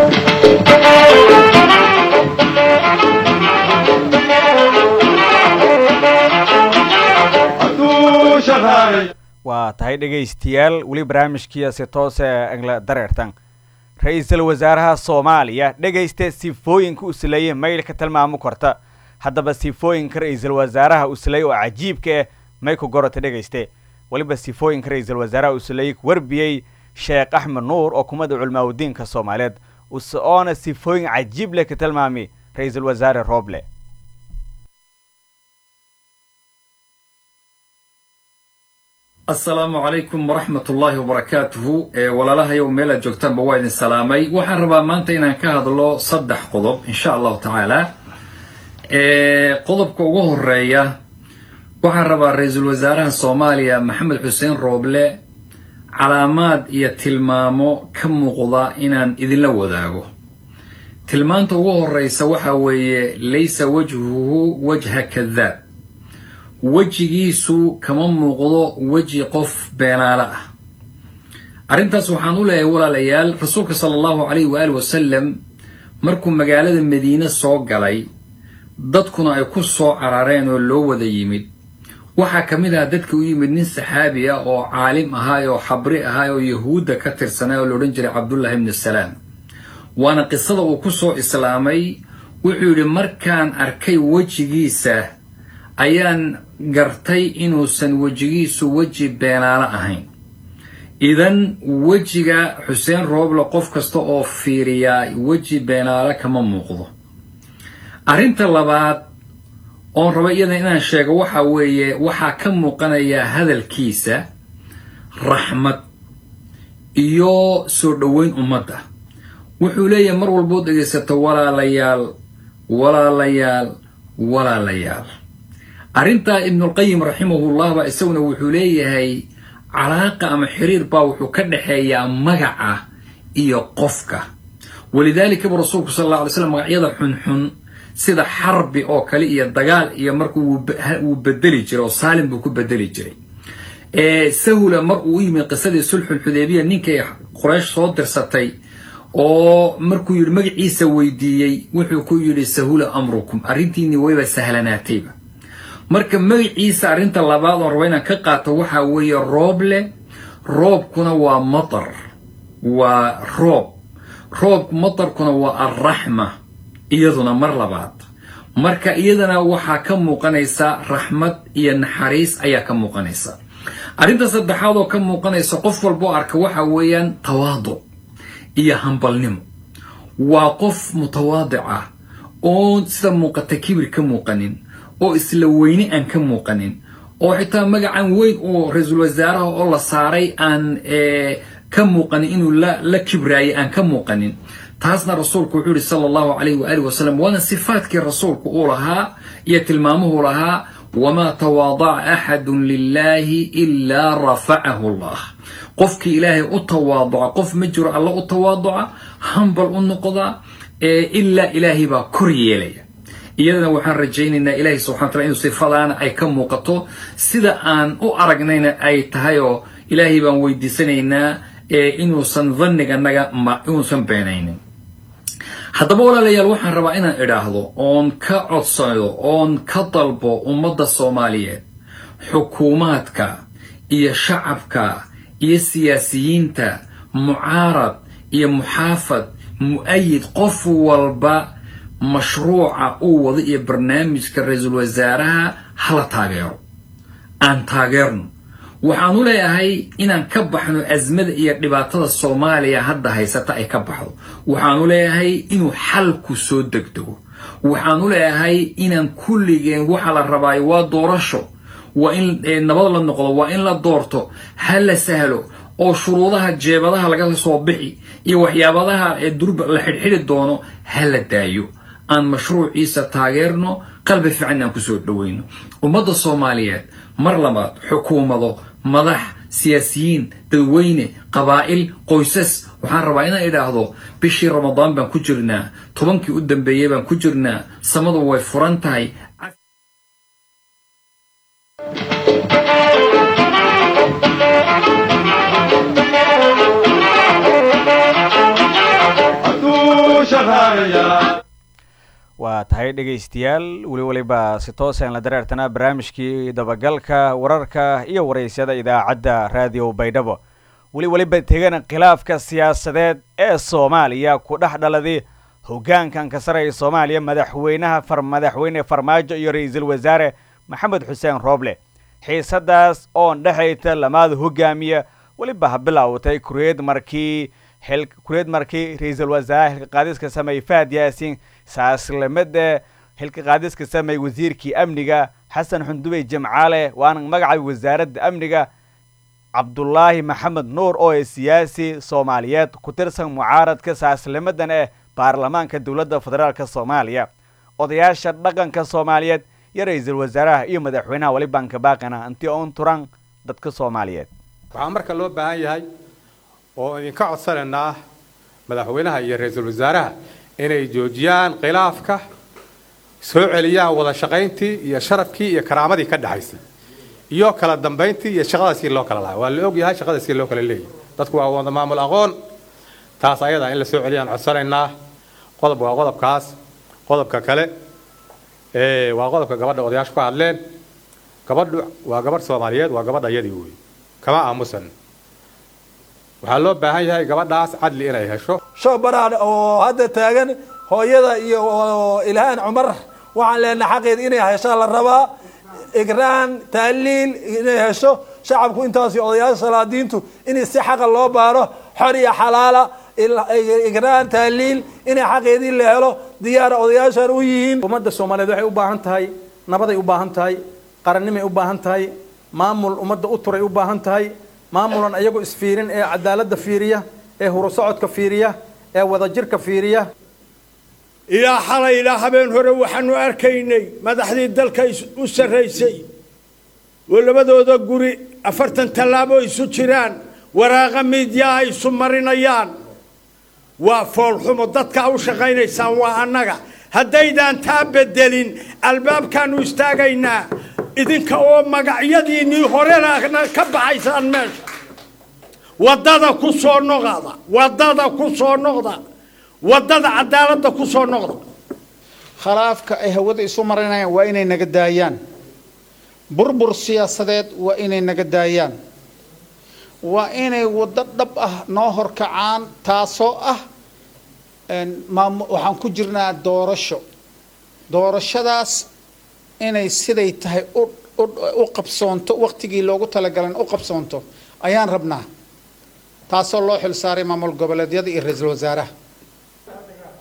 waa tahay dhegaystayaal weli barnaamijkiia si toose angla dareertan ra-iisul wasaaraha soomaaliya dhegaysta sifooyinka usleeye maylka tilmaamo korta haddaba sifooyinka ra-iisul wasaaraha usley oo cajiibka ah may ku gorota dhegayste weliba sifooyinka ra-iisul wasaaraha usley warbiyey sheekh axmed nuur oo kumada culmaaudiinka soomaaliyeed oona sifooyin cajiib leh ka tilmaami ra-iisul wasaare rooble asalaamu calaykum waraxmat ullaahi wabarakaatuhu walaalahayow meel aad joogtaanba waa idin salaamay waxaan rabaa maanta inaan ka hadlo saddex qodob insha allahu tacaala qodobka ugu horeeya waxaan rabaa ra-iisul wasaaraha soomaaliya maxamed xuseen rooble calaamaad iyo tilmaamo ka muuqda inaan idinla wadaago tilmaanta ugu horeysa waxa weeye laysa wajhuhu wajha kadaab wejigiisu kama muuqdo weji qof beenaale ah arrintaas waxaan u leeyahay walaalayaal rasuulka sala allahu calayhi waali wasalam markuu magaalada madiine soo galay dadkuna ay ku soo carareen oo loo wada yimid waxaa ka mid ah dadka u yimid nin saxaabi ah oo caalim ahaay oo xabri ahaay oo yahuudda ka tirsanay oo laodhan jiray cabdullaahi ibni salaam waana qisada uu ku soo islaamay wuxuu yidhi markaan arkay wejigiisa ayaan gartay inuusan wejigiisu weji beenaalo ahayn idan wejiga xuseen rooble qof kasta oo fiiriyaa weji beenaale kama muuqdo arrinta labaad oon raba iyadan inaan sheego waxa weeye waxaa ka muuqanaya hadalkiisa raxmad iyo soo dhoweyn ummadda wuxuu leeyahay mar walbood dhegaysato walaalayaal walaalayaal walaalayaal arrintaa ibnulqayim raximahullah baa isaguna wuxuu leeyahay calaaqa ama xiriir baa wuxuu ka dhexeeyaa magaca iyo qofka walidaalika buu rasuulku sal alla alay slam magacyada xunxun sida xarbi oo kale iyo dagaal iyo markuu wuu bedeli jiray oo saalim buu ku bedeli jiray sahula mar uu u yimid qisadii sulxulxudeybiya ninkay qoraysh soo dirsatay oo markuu yidhi magaciisa weydiiyey wuxuu ku yidhi sahula amrukum arrintiinii wayba sahlanaatayba marka magaciisa arrinta labaad oon raba inaan ka qaato waxaa weeye rooble roobkuna waa matar waa roob roobku matarkuna waa alraxma iyaduna mar labaad marka iyadana waxaa ka muuqanaysa raxmad iyo naxariis ayaa ka muuqanaysa arrinta saddexaad oo ka muuqanaysa qof walboo arka waxa weeyaan tawaaduc iyo hambalnimo waa qof mutawaadic ah oo sida muuqata kibir ka muuqanin oo isla weyne aan ka muuqanin oo xitaa magacan weyn oo ra-iisul wasaaraha oo la saaray aan ka muuqanin inuu la kibraayay aan ka muuqanin taasna rasuulku wuxuu yihi sala allahu calayhi waaalih wasalam waana sifaadkii rasuulku uu lahaa iyo tilmaamuhu lahaa wamaa tawaadaca axadun lilaahi ilaa rafacahu allah qofkii ilaahay u tawaaduca qof ma jiro alla u tawaaduca hambal u noqda ilaa ilaahay baa kor yeelaya iyadana waxaan rajaynaynaa ilaahay subxana wataala inuu sifadaana ay ka muuqato sida aan u aragnayna ay tahay oo ilaahay baan weydiisanaynaa inuusan danniganaga inuusan beenaynin haddaba walaalayaal waxaan rabaa inaan idhaahdo oon ka codsado oon ka dalbo ummadda soomaaliyeed xukuumaadka iyo shacabka iyo siyaasiyiinta mucaarad iyo muxaafad mu-ayid qof walba mashruuca uu wado iyo barnaamijka ra-iisul wasaaraha hala taageero aan taageerno waxaanu leeyahay inaan ka baxno asmada iyo dhibaatada soomaaliya hadda haysata ay ka baxdo waxaanu leeyahay inuu xalku soo degdego waxaanu leeyahay inaan kulligeen waxa la rabaayo waa doorasho waa in nabad la noqdo waa in la doorto ha la sahlo oo shuruudaha jeebadaha laga soo bixi iyo waxyaabadaha ee durba la xidhxidhi doono ha la daayo aan mashruuciisa taageerno qalbi fiican aan kusoo dhoweyno ummadda soomaaliyeed mar labaad xukuumado madax siyaasiyiin dadweyne qabaa'il qoysas waxaan rabaa inaan idhaahdo bishii ramadaan baan ku jirnaa tobankii u dambeeyey baan ku jirnaa samadu way furan tahay waa tahay dhegaystayaal weli weliba si toosaan la dareertanaa barnaamijkii dabagalka wararka iyo waraysyada idaacadda raadiyo baydhabo weli weliba tegana khilaafka siyaasadeed ee soomaaliya ku dhex dhaladay hoggaankan ka saraya soomaaliya madaxweynaha madaxweyne farmaajo iyo ra-iisul wasaare maxamed xuseen rooble xiisadaas oon dhexayta lamaada hogaamiya weliba ha bilaawtay kureed markii kureed markii ra-iisul wasaare xilka qaadiska sameeyey fahad yaasiin saaslamada xilka qaadiska sameeyey wasiirkii amniga xasan xundubey jimcaale waana magaca wasaaradda amniga cabdulaahi maxamed nuur oo ee siyaasi soomaaliyeed ku tirsan mucaaradka saaslimadan eh baarlamaanka dowladda federaalk soomaaliya odayaasha dhaqanka soomaaliyeed iyo ra-iisul wasaaraha iyo madaxweynaha wali baanka baaqina intii oon turan dadka soomaaliyeed waxaa marka loo baahan yahay oo idinka codsanaynaa madaxweynaha iyo ra-iisul wasaaraha inay joojiyaan khilaafka soo celiyaan wada shaqayntii iyo sharafkii iyo karaamadii ka dhexaysay iyo kala dambayntii iyo shaqadaasii loo kala lahaa waa la og yahay shaqadaasii loo kala leeyahay dadku waa wada maamul aqoon taas ayada in la soo celiyaan codsanaynaa qodob waa qodobkaas qodobka kale waa qodobka gabadha odayaashu ka hadleen gabadhu waa gabadh soomaaliyeed waa gabadha iyadii wey kama aamusan waxaa loo baahan yahay gabadhaas cadli inay hesho show baraadhe oo hadda taagan hooyada iyo ilhaan cumar waxaan leenahay xaqeeda inay heshaa la rabaa igraan taaliil inay hesho shacabku intaasi odayaasha salaadiintu in si xaqa loo baaro xor iyo xalaala igraan taaliil inay xaqeedii la helo diyaara odayaashan u yihiin ummadda soomaaliyeed waxay u baahan tahay nabaday u baahan tahay qarannimay u baahan tahay maamul ummadda u turay u baahan tahay maamulan iyagoo isfiirin ee cadaaladda fiiriya ee hurusocodka fiiriya ee wadajirka fiiriya ilaa xalay ilaa habeen hore waxaanu arkaynay madaxdii dalka u sarraysay oo labadooda guri afartan tallaabo isu jiraan waraaqa miidyaa ay isu marinayaan waa foolxumo dadkaa u shaqaynaysaan waa annaga haddaydaan taa beddelin albaabkaannu istaagaynaa idinka oo magacyadiinnii horena ka baxaysaan meesha waddada ku soo noqda waddada ku soo noqda waddada cadaaladda ku soo noqda khilaafka ay hawada isu marinayaan waa inay naga daayaan burbur siyaasadeed waa inay naga daayaan waa inay waddo dhab ah noo horkacaan taasoo ah waxaan ku jirnaa doorasho doorashadaas inay siday tahay u qabsoonto wakhtigii loogu talagalan u qabsoonto ayaan rabnaa taasoo loo xil saaray maamul goboleedyada iyo ra-iisul wasaaraha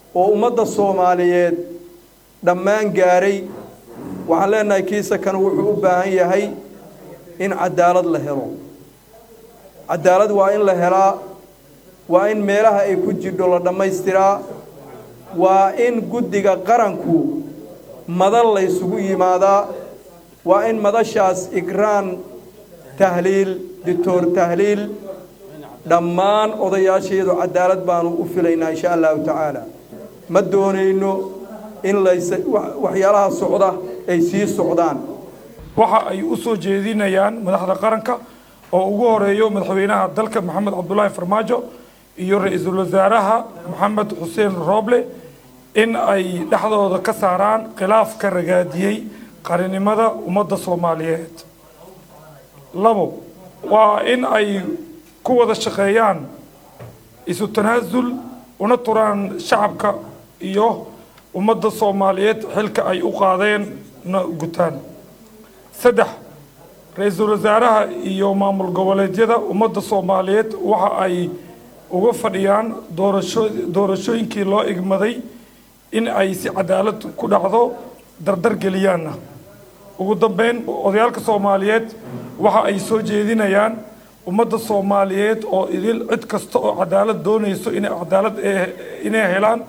oo ummadda soomaaliyeed dhammaan gaaray waxaan leenahay kiisa kan wuxuu u baahan yahay in cadaalad la helo cadaalad waa in la helaa waa in meelaha ay ku jirdho la dhammaystiraa waa in guddiga qaranku madal la ysugu yimaadaa waa in madashaas igraan tahliil dictor tahliil dhammaan odayaasheedu cadaalad baanu u filaynaa insha allahu tacaala ma doonayno in lays waxyaalaha socda ay sii socdaan waxa ay u soo jeedinayaan madaxda qaranka oo ugu horeeyo madaxweynaha dalka maxamed cabdulaahi farmaajo iyo ra-iisul wasaaraha maxamed xuseen rooble in ay dhexdooda ka saaraan khilaafka ragaadiyey qarinimada ummadda soomaaliyeed labo waa in ay ku wada shaqeeyaan isu tanaasul una turaan shacabka iyo ummadda soomaaliyeed xilka ay u qaadeen na gutaan saddex ra-iisul wasaaraha iyo maamul goboleedyada ummadda soomaaliyeed waxa ay uga fadhiyaan doorasho doorashooyinkii loo igmaday in ay si cadaalad ku dhacdo dardar geliyaanna ugu dambeyn odayaalka soomaaliyeed waxa ay soo jeedinayaan ummadda soomaaliyeed oo idil cid kasta oo cadaalad doonayso inay cadaalad inay helaan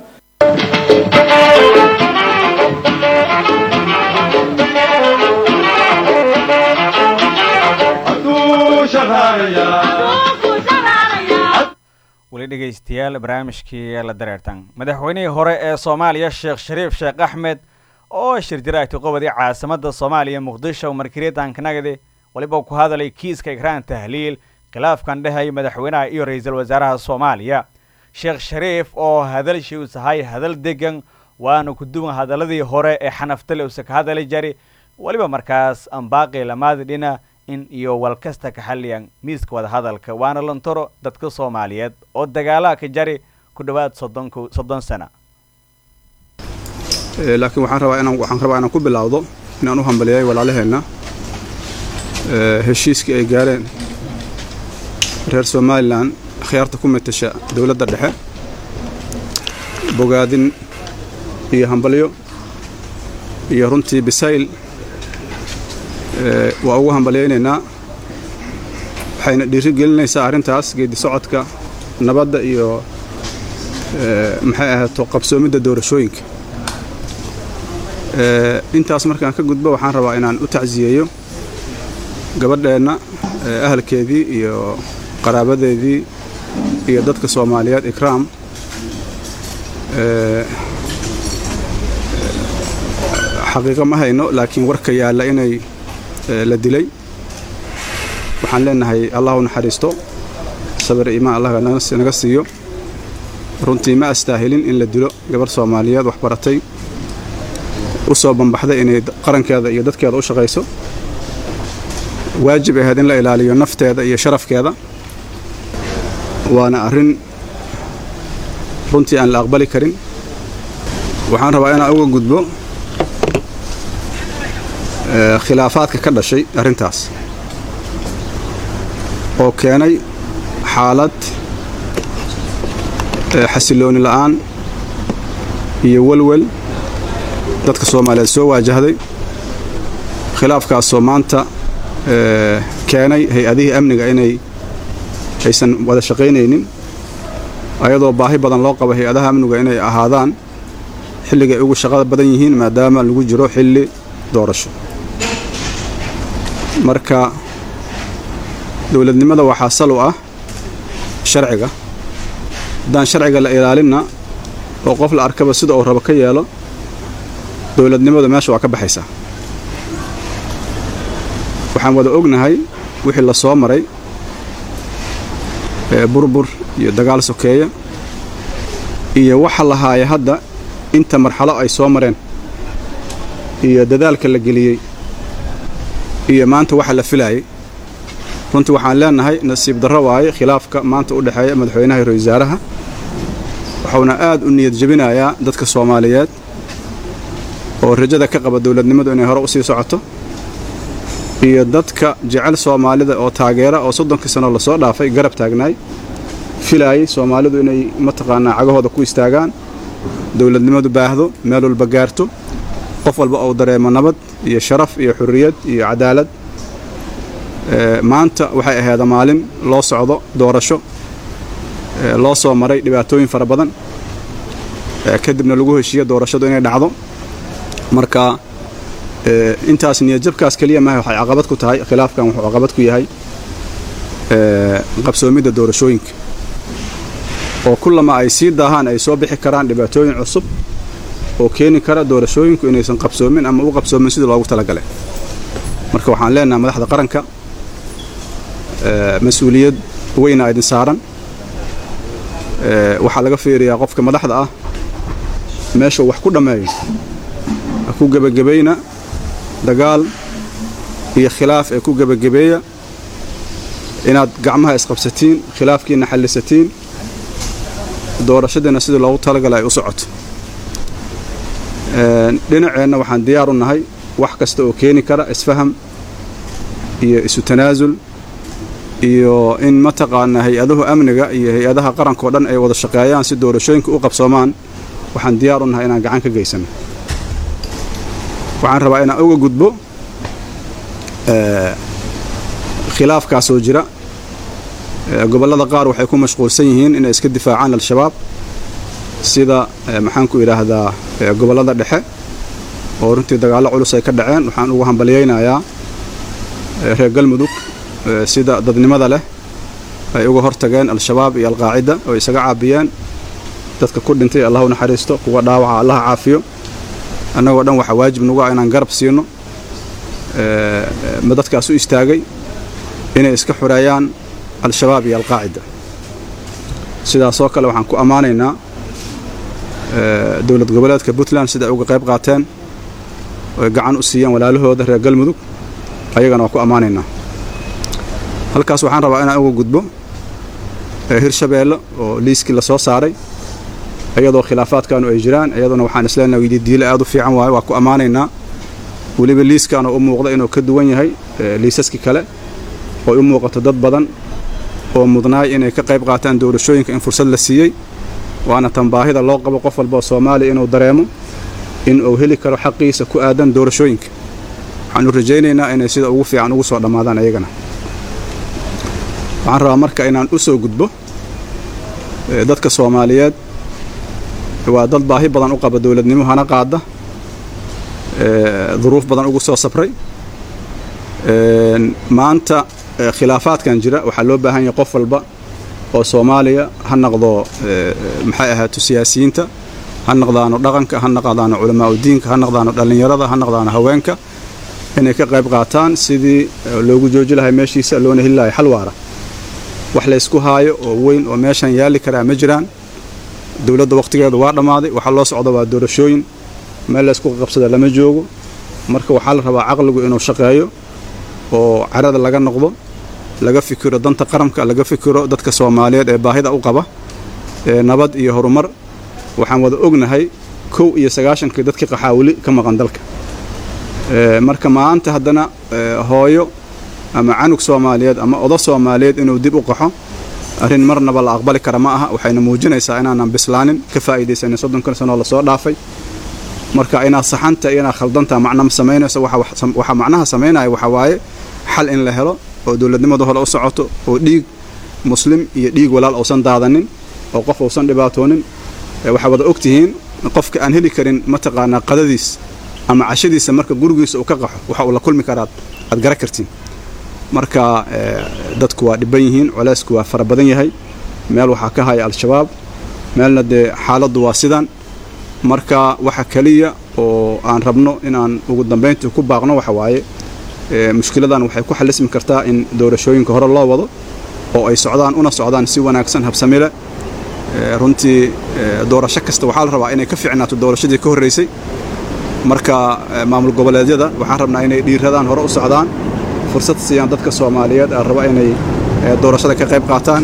weli dhegaystayaal barnaamijkii la dareertan madaxweynihii hore ee soomaaliya sheekh shariif sheekh axmed oo shir jiraagti qobodii caasimada soomaaliya muqdisho markiriitaankanagadi waliba ku hadalay kiiska ikraan tahliil khilaafkan dhehaya madaxweynaha iyo ra-iisul wasaaraha soomaaliya sheekh shariif oo hadalshii u sahay hadal degan waana ku duwan hadaladii hore ee xanaftale usa ka hadali jari weliba markaas ambaaqi lamaadi dhina in iyo walkasta ka xaliyan miiska wada hadalka waana lantoro dadka soomaaliyeed oo dagaalaha ka jari ku dhowaad soddon soddon sana laakiin waxaan rabaa inaan waxaan rabaa inaan ku bilaawdo inaan u hambaliyay walaalaheenna heshiiskii ay gaareen reer somalilan khiyaarta ku matasha dowladda dhexe bogaadin iyo hambalyo iyo runtii bisayl waa ugu hambalyaynaynaa waxayna dhiiri gelinaysaa arrintaas geedi socodka nabadda iyo maxay ahaato qabsoomidda doorashooyinka intaas markaan ka gudbo waxaan rabaa inaan u tacsiyeeyo gabadheenna ahalkeedii iyo qaraabadeedii iyo dadka soomaaliyeed ikraam xaqiiqo ma hayno laakiin warka yaalla inay la dilay waxaan leenahay allah u naxariisto sabir iimaan allah naga siiyo runtii ma astaahilin in la dilo gabarh soomaaliyeed wax baratay u soo bambaxday inay qarankeeda iyo dadkeeda u shaqayso waajib ahayd in la ilaaliyo nafteeda iyo sharafkeeda waana arrin runtii aan la aqbali karin waxaan rabaa inaan uga gudbo khilaafaadka ka dhashay arrintaas oo keenay xaalad xasilooni la'aan iyo welwel dadka soomaaliyeed soo waajahday khilaafkaasoo maanta keenay hay-adihii amniga inay aysan wada shaqaynaynin ayadoo baahi badan loo qabo hay-adaha amniga inay ahaadaan xilliga ay ugu shaqada badan yihiin maadaama lagu jiro xilli doorasho marka dowladnimada waxaa sal u ah sharciga haddaan sharciga la ilaalinna oo qof la arkaba sida uu rabo ka yeelo dowladnimadu meesha waa ka baxaysaa waxaan wada ognahay wixii la soo maray burbur iyo dagaal sokeeya iyo waxa la haaya hadda inta marxalo ay soo mareen iyo dadaalka la geliyey iyo maanta waxa la filaayay runtii waxaan leenahay nasiib darro waaye khilaafka maanta u dhexeeya madaxweynaha iyo ra-isul wasaaraha wuxuuna aad u niyad jebinayaa dadka soomaaliyeed oo rajada ka qaba dowladnimadu inay hore u sii socoto iyo dadka jecel soomaalida oo taageera oo soddonkii sano lasoo dhaafay garab taagnaay filaayay soomaalidu inay mataqaanaa cagahooda ku istaagaan dowladnimadu baahdo meel walba gaarto qof walba uu dareemo nabad iyo sharaf iyo xurriyad iyo cadaalad maanta waxay ahayd maalin loo socdo doorasho loo soo maray dhibaatooyin fara badan kadibna lagu heshiiyo doorashadu inay dhacdo marka intaas niyadjabkaas keliya maaha waxay caqabad ku tahay khilaafkan wuxuu caqabad ku yahay qabsoomidda doorashooyinka oo kullama ay sii daahaan ay soo bixi karaan dhibaatooyin cusub oo keeni kara doorashooyinku inaysan qabsoomin ama u qabsoomin sidii loogu talagalay marka waxaan leenahay madaxda qaranka mas-uuliyad weyna idin saaran waxaa laga fiiriyaa qofka madaxda ah meeshuu wax ku dhammeeyo ha ku gebagabayna dagaal iyo khilaaf ee ku gebagabeeya inaad gacmaha isqabsatiin khilaafkiina xallisatiin doorashadiina sidii loogu talagala ay u socoto dhinaceenna waxaan diyaar u nahay wax kasta oo keeni kara isfaham iyo isu tanaasul iyo in mataqaanaa hay-adahu amniga iyo hay-adaha qarankao dhan ay wada shaqeeyaan si doorashooyinka u qabsoomaan waxaan diyaar u nahay inaan gacan ka geysano waxaan rabaa inaan uga gudbo khilaafkaasoo jira gobollada qaar waxay ku mashquulsan yihiin inay iska difaacaan al-shabaab sida maxaanku idhaahdaa gobollada dhexe oo runtii dagaallo culus ay ka dhaceen waxaan ugu hambalyaynayaa reer galmudug sida dadnimada leh ay uga hortageen al-shabaab iyo alqaacida oo isaga caabiyeen dadka ku dhintay allah u naxariisto kuwa dhaawaca allaha caafiyo annagoo dhan waxaa waajib nagu ah inaan garab siino ma dadkaas u istaagay inay iska xureeyaan al-shabaab iyo alqaacida sidaasoo kale waxaan ku ammaanaynaa dowlad goboleedka puntland sida ay uga qayb qaateen oy gacan u siiyeen walaalahooda reer galmudug ayagana waa ku ammaanaynaa halkaas waxaan rabaa inaan uga gudbo hirshabeelle oo liiskii la soo saaray iyadoo khilaafaadkaanu ay jiraan iyaduna waxaan isleenahay diile aad u fiican waayo waa ku ammaanaynaa weliba liiskaanu u muuqda inuu ka duwan yahay liisaskii kale ooy u muuqato dad badan oo mudnaay inay ka qayb qaataan doorashooyinka in fursad la siiyey waana tan baahida loo qabo qof walba oo soomaaliya inuu dareemo in uu heli karo xaqiisa ku aadan doorashooyinka waxaanu rajaynaynaa inay sida ugu fiican ugu soo dhammaadaan ayagana waxaan rabaa marka inaan u soo gudbo dadka soomaaliyeed waa dad baahi badan u qaba dowladnimo hana qaada duruuf badan ugu soo sabray maanta khilaafaadkan jira waxaa loo baahan yahay qof walba oo soomaaliya ha naqdo maxay ahaato siyaasiyiinta ha naqdaano dhaqanka ha naqdaano culamaau diinka ha naqdaano dhallinyarada ha naqdaano haweenka inay ka qayb qaataan sidii loogu jooji lahay meeshiisa loona heli lahay xal waara wax laysku haayo oo weyn oo meeshan yaalli karaa ma jiraan dowladda wakhtigeeda waa dhammaaday waxaa loo socda waa doorashooyin meel laysku qabsada lama joogo marka waxaa la rabaa caqligu inuu shaqeeyo oo carada laga noqdo laga fikiro danta qaranka laga fikiro dadka soomaaliyeed ee baahida u qaba ee nabad iyo horumar waxaan wada ognahay kow iyo sagaashankii dadkii qaxaa weli ka maqan dalka marka maanta haddana hooyo ama canug soomaaliyeed ama odo soomaaliyeed inuu dib u qaxo arrin marnaba la aqbali kara ma aha waxayna muujinaysaa inaanan bislaanin ka faa'iidaysanin soddonkan sanoo lasoo dhaafay marka inaad saxanta iyo inaad khaldanta macna ma samaynayso waxaa macnaha samaynaya waxaa waaye xal in la helo oo dowladnimadu hole u socoto oo dhiig muslim iyo dhiig walaal uusan daadanin oo qof uusan dhibaatoonin waxaa wada ogtihiin qofka aan heli karin mataqaanaa qadadiis ama cashadiisa marka gurigiisa uu ka qaxo waxa uu la kulmi karaad aad gara kartiin marka dadku waa dhibban yihiin colaysku waa fara badan yahay meel waxaa ka haya al-shabaab meelna dee xaaladdu waa sidan marka waxa keliya oo aan rabno inaan ugu dambayntii ku baaqno waxa waaye mushkiladan waxay ku xallismi kartaa in doorashooyinka hore loo wado oo ay socdaan una socdaan si wanaagsan habsamile runtii doorasho kasta waxaa la rabaa inay ka fiicnaato doorashadii ka horraysay marka maamul goboleedyada waxaan rabnaa inay dhiiradaan hore u socdaan fursad siiyaan dadka soomaaliyeed aan raba inay doorashada ka qayb qaataan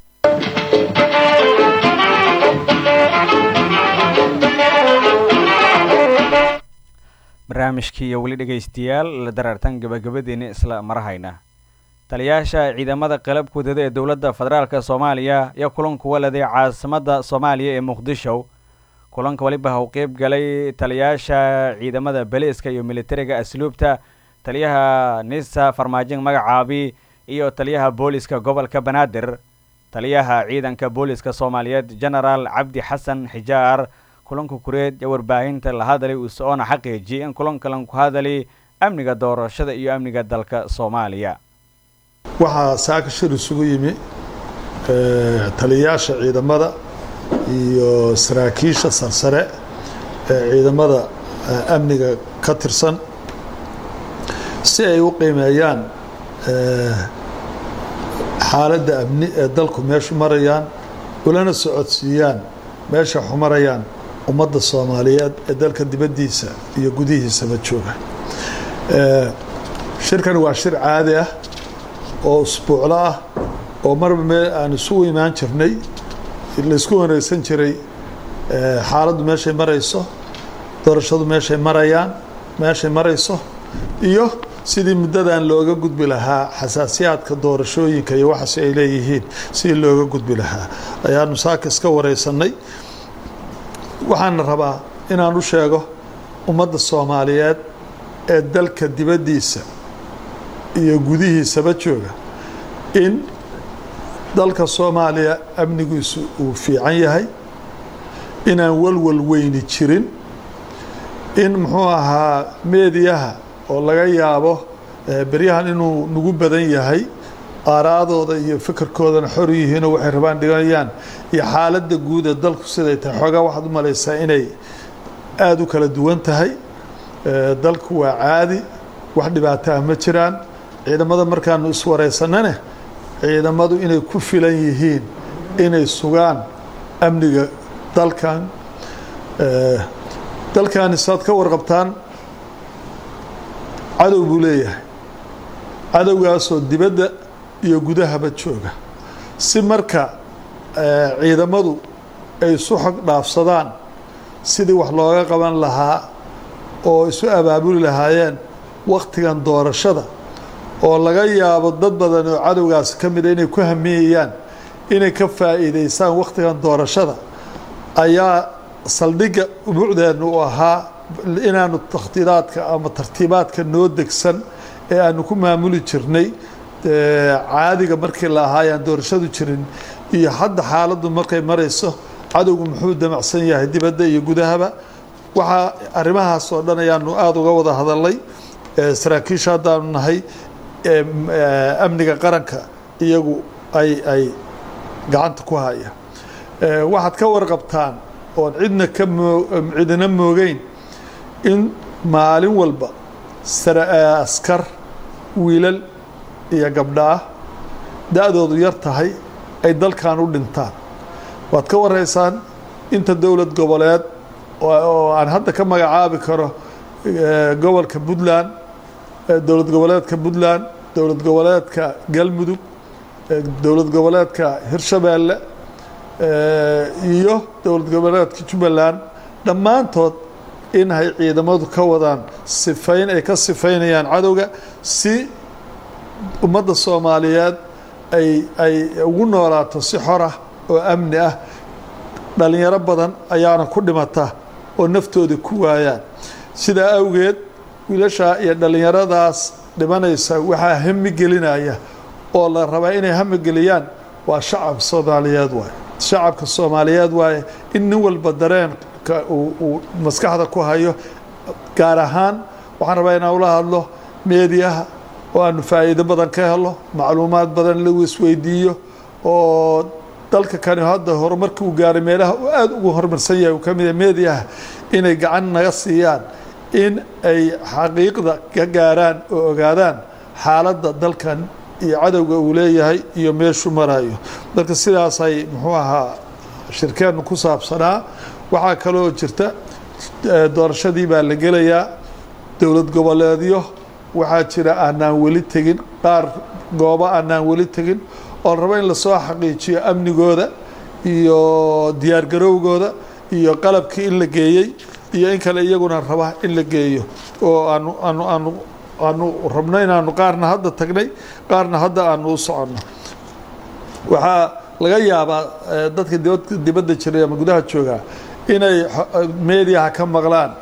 barnaamijkii iyo weli dhegaystayaal la daraartan gabagabadeena isla marahayna taliyaasha ciidamada qalabka wadada ee dowladda federaalk soomaaliya iyo kulan kuwa leday caasimadda soomaaliya ee muqdisho kulanka weliba ha u qeyb galay taliyaasha ciidamada beliiska iyo militariga asluubta taliyaha nisa farmaajin magacaabi iyo taliyaha booliska gobolka banaadir taliyaha ciidanka booliska soomaaliyeed genaraal cabdi xasan xijaar kulanka kureed ee warbaahinta la hadalay usoona xaqiijiyay in kulankalan ku hadalay amniga doorashada iyo amniga dalka soomaaliya waxaa saaka shir isugu yimi taliyayaasha ciidamada iyo saraakiisha sarsare ee ciidamada amniga ka tirsan si ay u qiimeeyaan xaaladda amni ee dalku meeshu marayaan ulana socodsiiyaan meesha xumarayaan ummadda soomaaliyeed ee dalka dibaddiisa iyo gudihiisaba jooga shirkan waa shir caadi ah oo usbuuclo ah oo marba meel aan isugu imaan jirnay laisku wareegsan jiray xaaladdu meeshay marayso doorashadu meeshay marayaan meeshay marayso iyo sidii muddadan looga gudbi lahaa xasaasiyaadka doorashooyinka iyo waxaas ay leeyihiin sidii looga gudbi lahaa ayaanu saaka iska wareysanay waxaana rabaa inaan u sheego ummadda soomaaliyeed ee dalka dibaddiisa iyo gudihiisaba jooga in dalka soomaaliya amnigiisu uu fiican yahay inaan walwal weyni jirin in muxuu ahaa meediyaha oo laga yaabo beryahan inuu nagu badan yahay aaraadooda iyo fikirkoodana xor yihiinoo waxay rabaan dhiganayaan iyo xaaladda guud ee dalku siday tahay xoogaa waxaad u malaysaa inay aada u kala duwan tahay dalku waa caadi wax dhibaato ah ma jiraan ciidamada markaanu iswareysanane ciidamadu inay ku filan yihiin inay sugaan amniga dalkan dalkani saad ka warqabtaan cadow buu leeyahay cadowgaasoo dibadda iyo gudahaba jooga si marka ciidamadu ay isu xog dhaafsadaan sidii wax looga qaban lahaa oo isu abaabuli lahaayeen wakhtigan doorashada oo laga yaabo dad badan oo cadowgaasi ka mida inay ku hamiyayaan inay ka faa'iidaystaan wakhtigan doorashada ayaa saldhigga umucdeennu u ahaa inaanu takhdiiraadka ama tartiibaadka noo degsan ee aanu ku maamuli jirnay caadiga markii la ahaa ayaan doorashadu jirin iyo hadda xaaladdu markay marayso cadowgu muxuu damacsan yahay dibadda iyo gudahaba waxaa arrimahaas oo dhan ayaanu aada uga wada hadalnay saraakiisha haddaanu nahay amniga qaranka iyagu ay ay gacanta ku haya waxaad ka warqabtaan oon cidna ka moo cidina moogeyn in maalin walba askar wiilal iyo gabdhaah da-doodu yar tahay ay dalkan u dhintaan waad ka waraysaan inta dowlad goboleed oo aan hadda ka magacaabi karo gobolka puntland dowlad goboleedka puntland dowlad goboleedka galmudug dowlad goboleedka hirshabeelle iyo dowlad goboleedka jubbaland dhammaantood in ay ciidamadu ka wadaan sifayn ay ka sifaynayaan cadowga si ummadda soomaaliyeed ay ay ugu noolaato si xor ah oo amni ah dhalinyaro badan ayaana ku dhimata oo naftooda ku waayaan sidaa awgeed wiilashaa iyo dhallinyaradaas dhimanaysa waxaa hami gelinaya oo la rabaa inay hami geliyaan waa shacab soomaaliyeed waaye shacabka soomaaliyeed waaye in nin walba dareenka uu maskaxda ku hayo gaar ahaan waxaan rabaa inaan ula hadlo meediyaha oo aanu faa'iido badan ka helo macluumaad badan lagu isweydiiyo oo dalka kani hadda horumarkii uu gaaray meelaha uu aada ugu horumarsan yahay uu ka mid yahay meediyaha inay gacan naga siiyaan in ay xaqiiqda ka gaaraan oo ogaadaan xaaladda dalkan iyo cadowga uu leeyahay iyo meeshuu marayo marka sidaasay muxuu ahaa shirkeennu ku saabsanaa waxaa kaloo jirta doorashadii baa la gelayaa dowlad goboleedyo waxaa jira aanaan weli tegin qaar goobo aanaan weli tegin oo la rabo in lasoo xaqiijiyo amnigooda iyo diyaargarowgooda iyo qalabkii in la geeyey iyo in kale iyaguna raba in la geeyo oo aanu aanu aanu aanu rabno inaanu qaarna hadda tagnay qaarna hadda aanu u soconno waxaa laga yaabaa dadka dibad dibadda jiray ama gudaha joogaa inay meediyaha ka maqlaan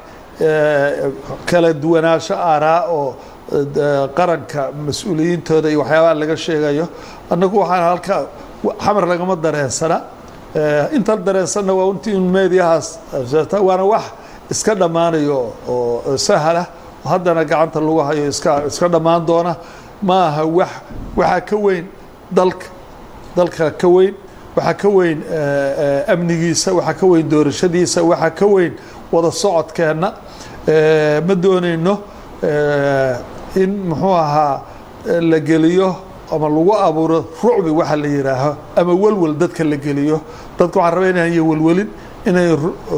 kala duwanaansho aaraa oo qaranka mas-uuliyiintooda iyo waxyaabaha laga sheegayo annagu waxaan halkaa xamar lagama dareensana intaan dareensanna waa intii un meediyahaas waana wax iska dhammaanayo oo sahla haddana gacanta lagu hayo iska iska dhammaan doona ma aha wax waxaa ka weyn dalka dalka ka weyn waxaa ka weyn amnigiisa waxaa ka weyn doorashadiisa waxaa ka weyn wada socodkeenna ma doonayno in muxuu ahaa la geliyo ama lagu abuuro rucbi waxa la yidhaaho ama welwel dadka la geliyo dadka waxaan rabaa inaan welwelin inay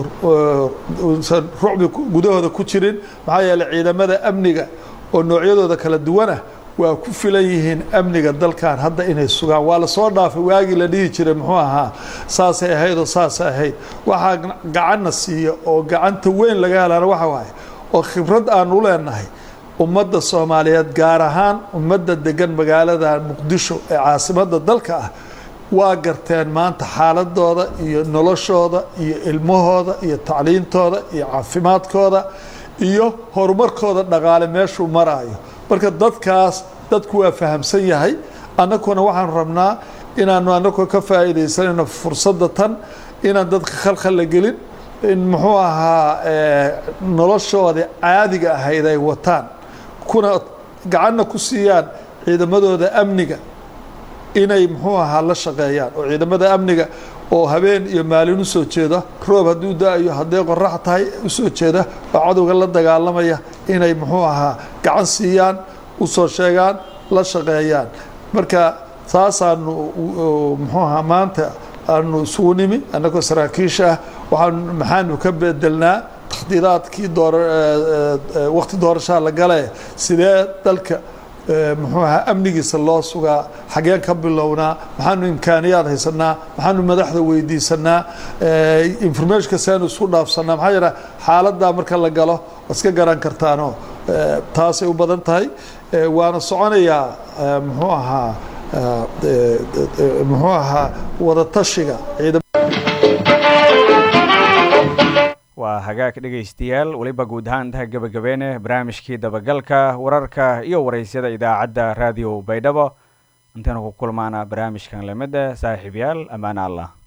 usan rucbi gudahooda ku jirin maxaa yeeley ciidamada amniga oo noocyadooda kala duwan ah waa ku filan yihiin amniga dalkan hadda inay sugaan waa lasoo dhaafay waagii la dhihi jiray muxuu ahaa saasay ahayd oo saasay ahayd waxaa gacanna siiya oo gacanta weyn laga helaana waxa waaye oo khibrad aanu leenahay ummadda soomaaliyeed gaar ahaan ummadda degan magaalada muqdisho ee caasimadda dalka ah waa garteen maanta xaaladooda iyo noloshooda iyo ilmahooda iyo tacliintooda iyo caafimaadkooda iyo horumarkooda dhaqaale meeshuu maraayo marka dadkaas dadku waa fahamsan yahay annaguna waxaan rabnaa inaanu annagoo ka faa'iidaysanayno fursadda tan inaan dadka khalkhal la gelin in muxuu ahaa noloshoodii caadiga ahayd ay wataan kuna gacanna ku siiyaan ciidamadooda amniga inay muxuu ahaa la shaqeeyaan oo ciidamada amniga oo habeen iyo maalin usoo jeeda roob hadduu da-ayo hadday qorax tahay usoo jeeda oo cadowga la dagaalamaya inay muxuu ahaa gacan siiyaan usoo sheegaan la shaqeeyaan marka saasaanu muxuu ahaa maanta aanu isugu nimi annagoo saraakiisha ah waxaan maxaanu ka bedelnaa takhdiiraadkii door waqti doorashaha la gale sidee dalka muxuu ahaa amnigiisa loo sugaa xageen ka bilownaa maxaanu imkaaniyaad haysanaa maxaanu madaxda weydiisanaa informationka seanu isku dhaafsanaa maxaa yeele xaaladdaa marka la galo waa iska garan kartaanoo taasay u badan tahay waana soconayaa muxuu ahaa muxuu ahaa wadatashiga waa hagaag dhegaystayaal weliba guud ahaan intaha gebagabeene barnaamijkii dabagalka wararka iyo waraysyada idaacadda raadiyo baydhabo intaynu ku kulmaana barnaamijkan lamida saaxiibyaal ammaana allah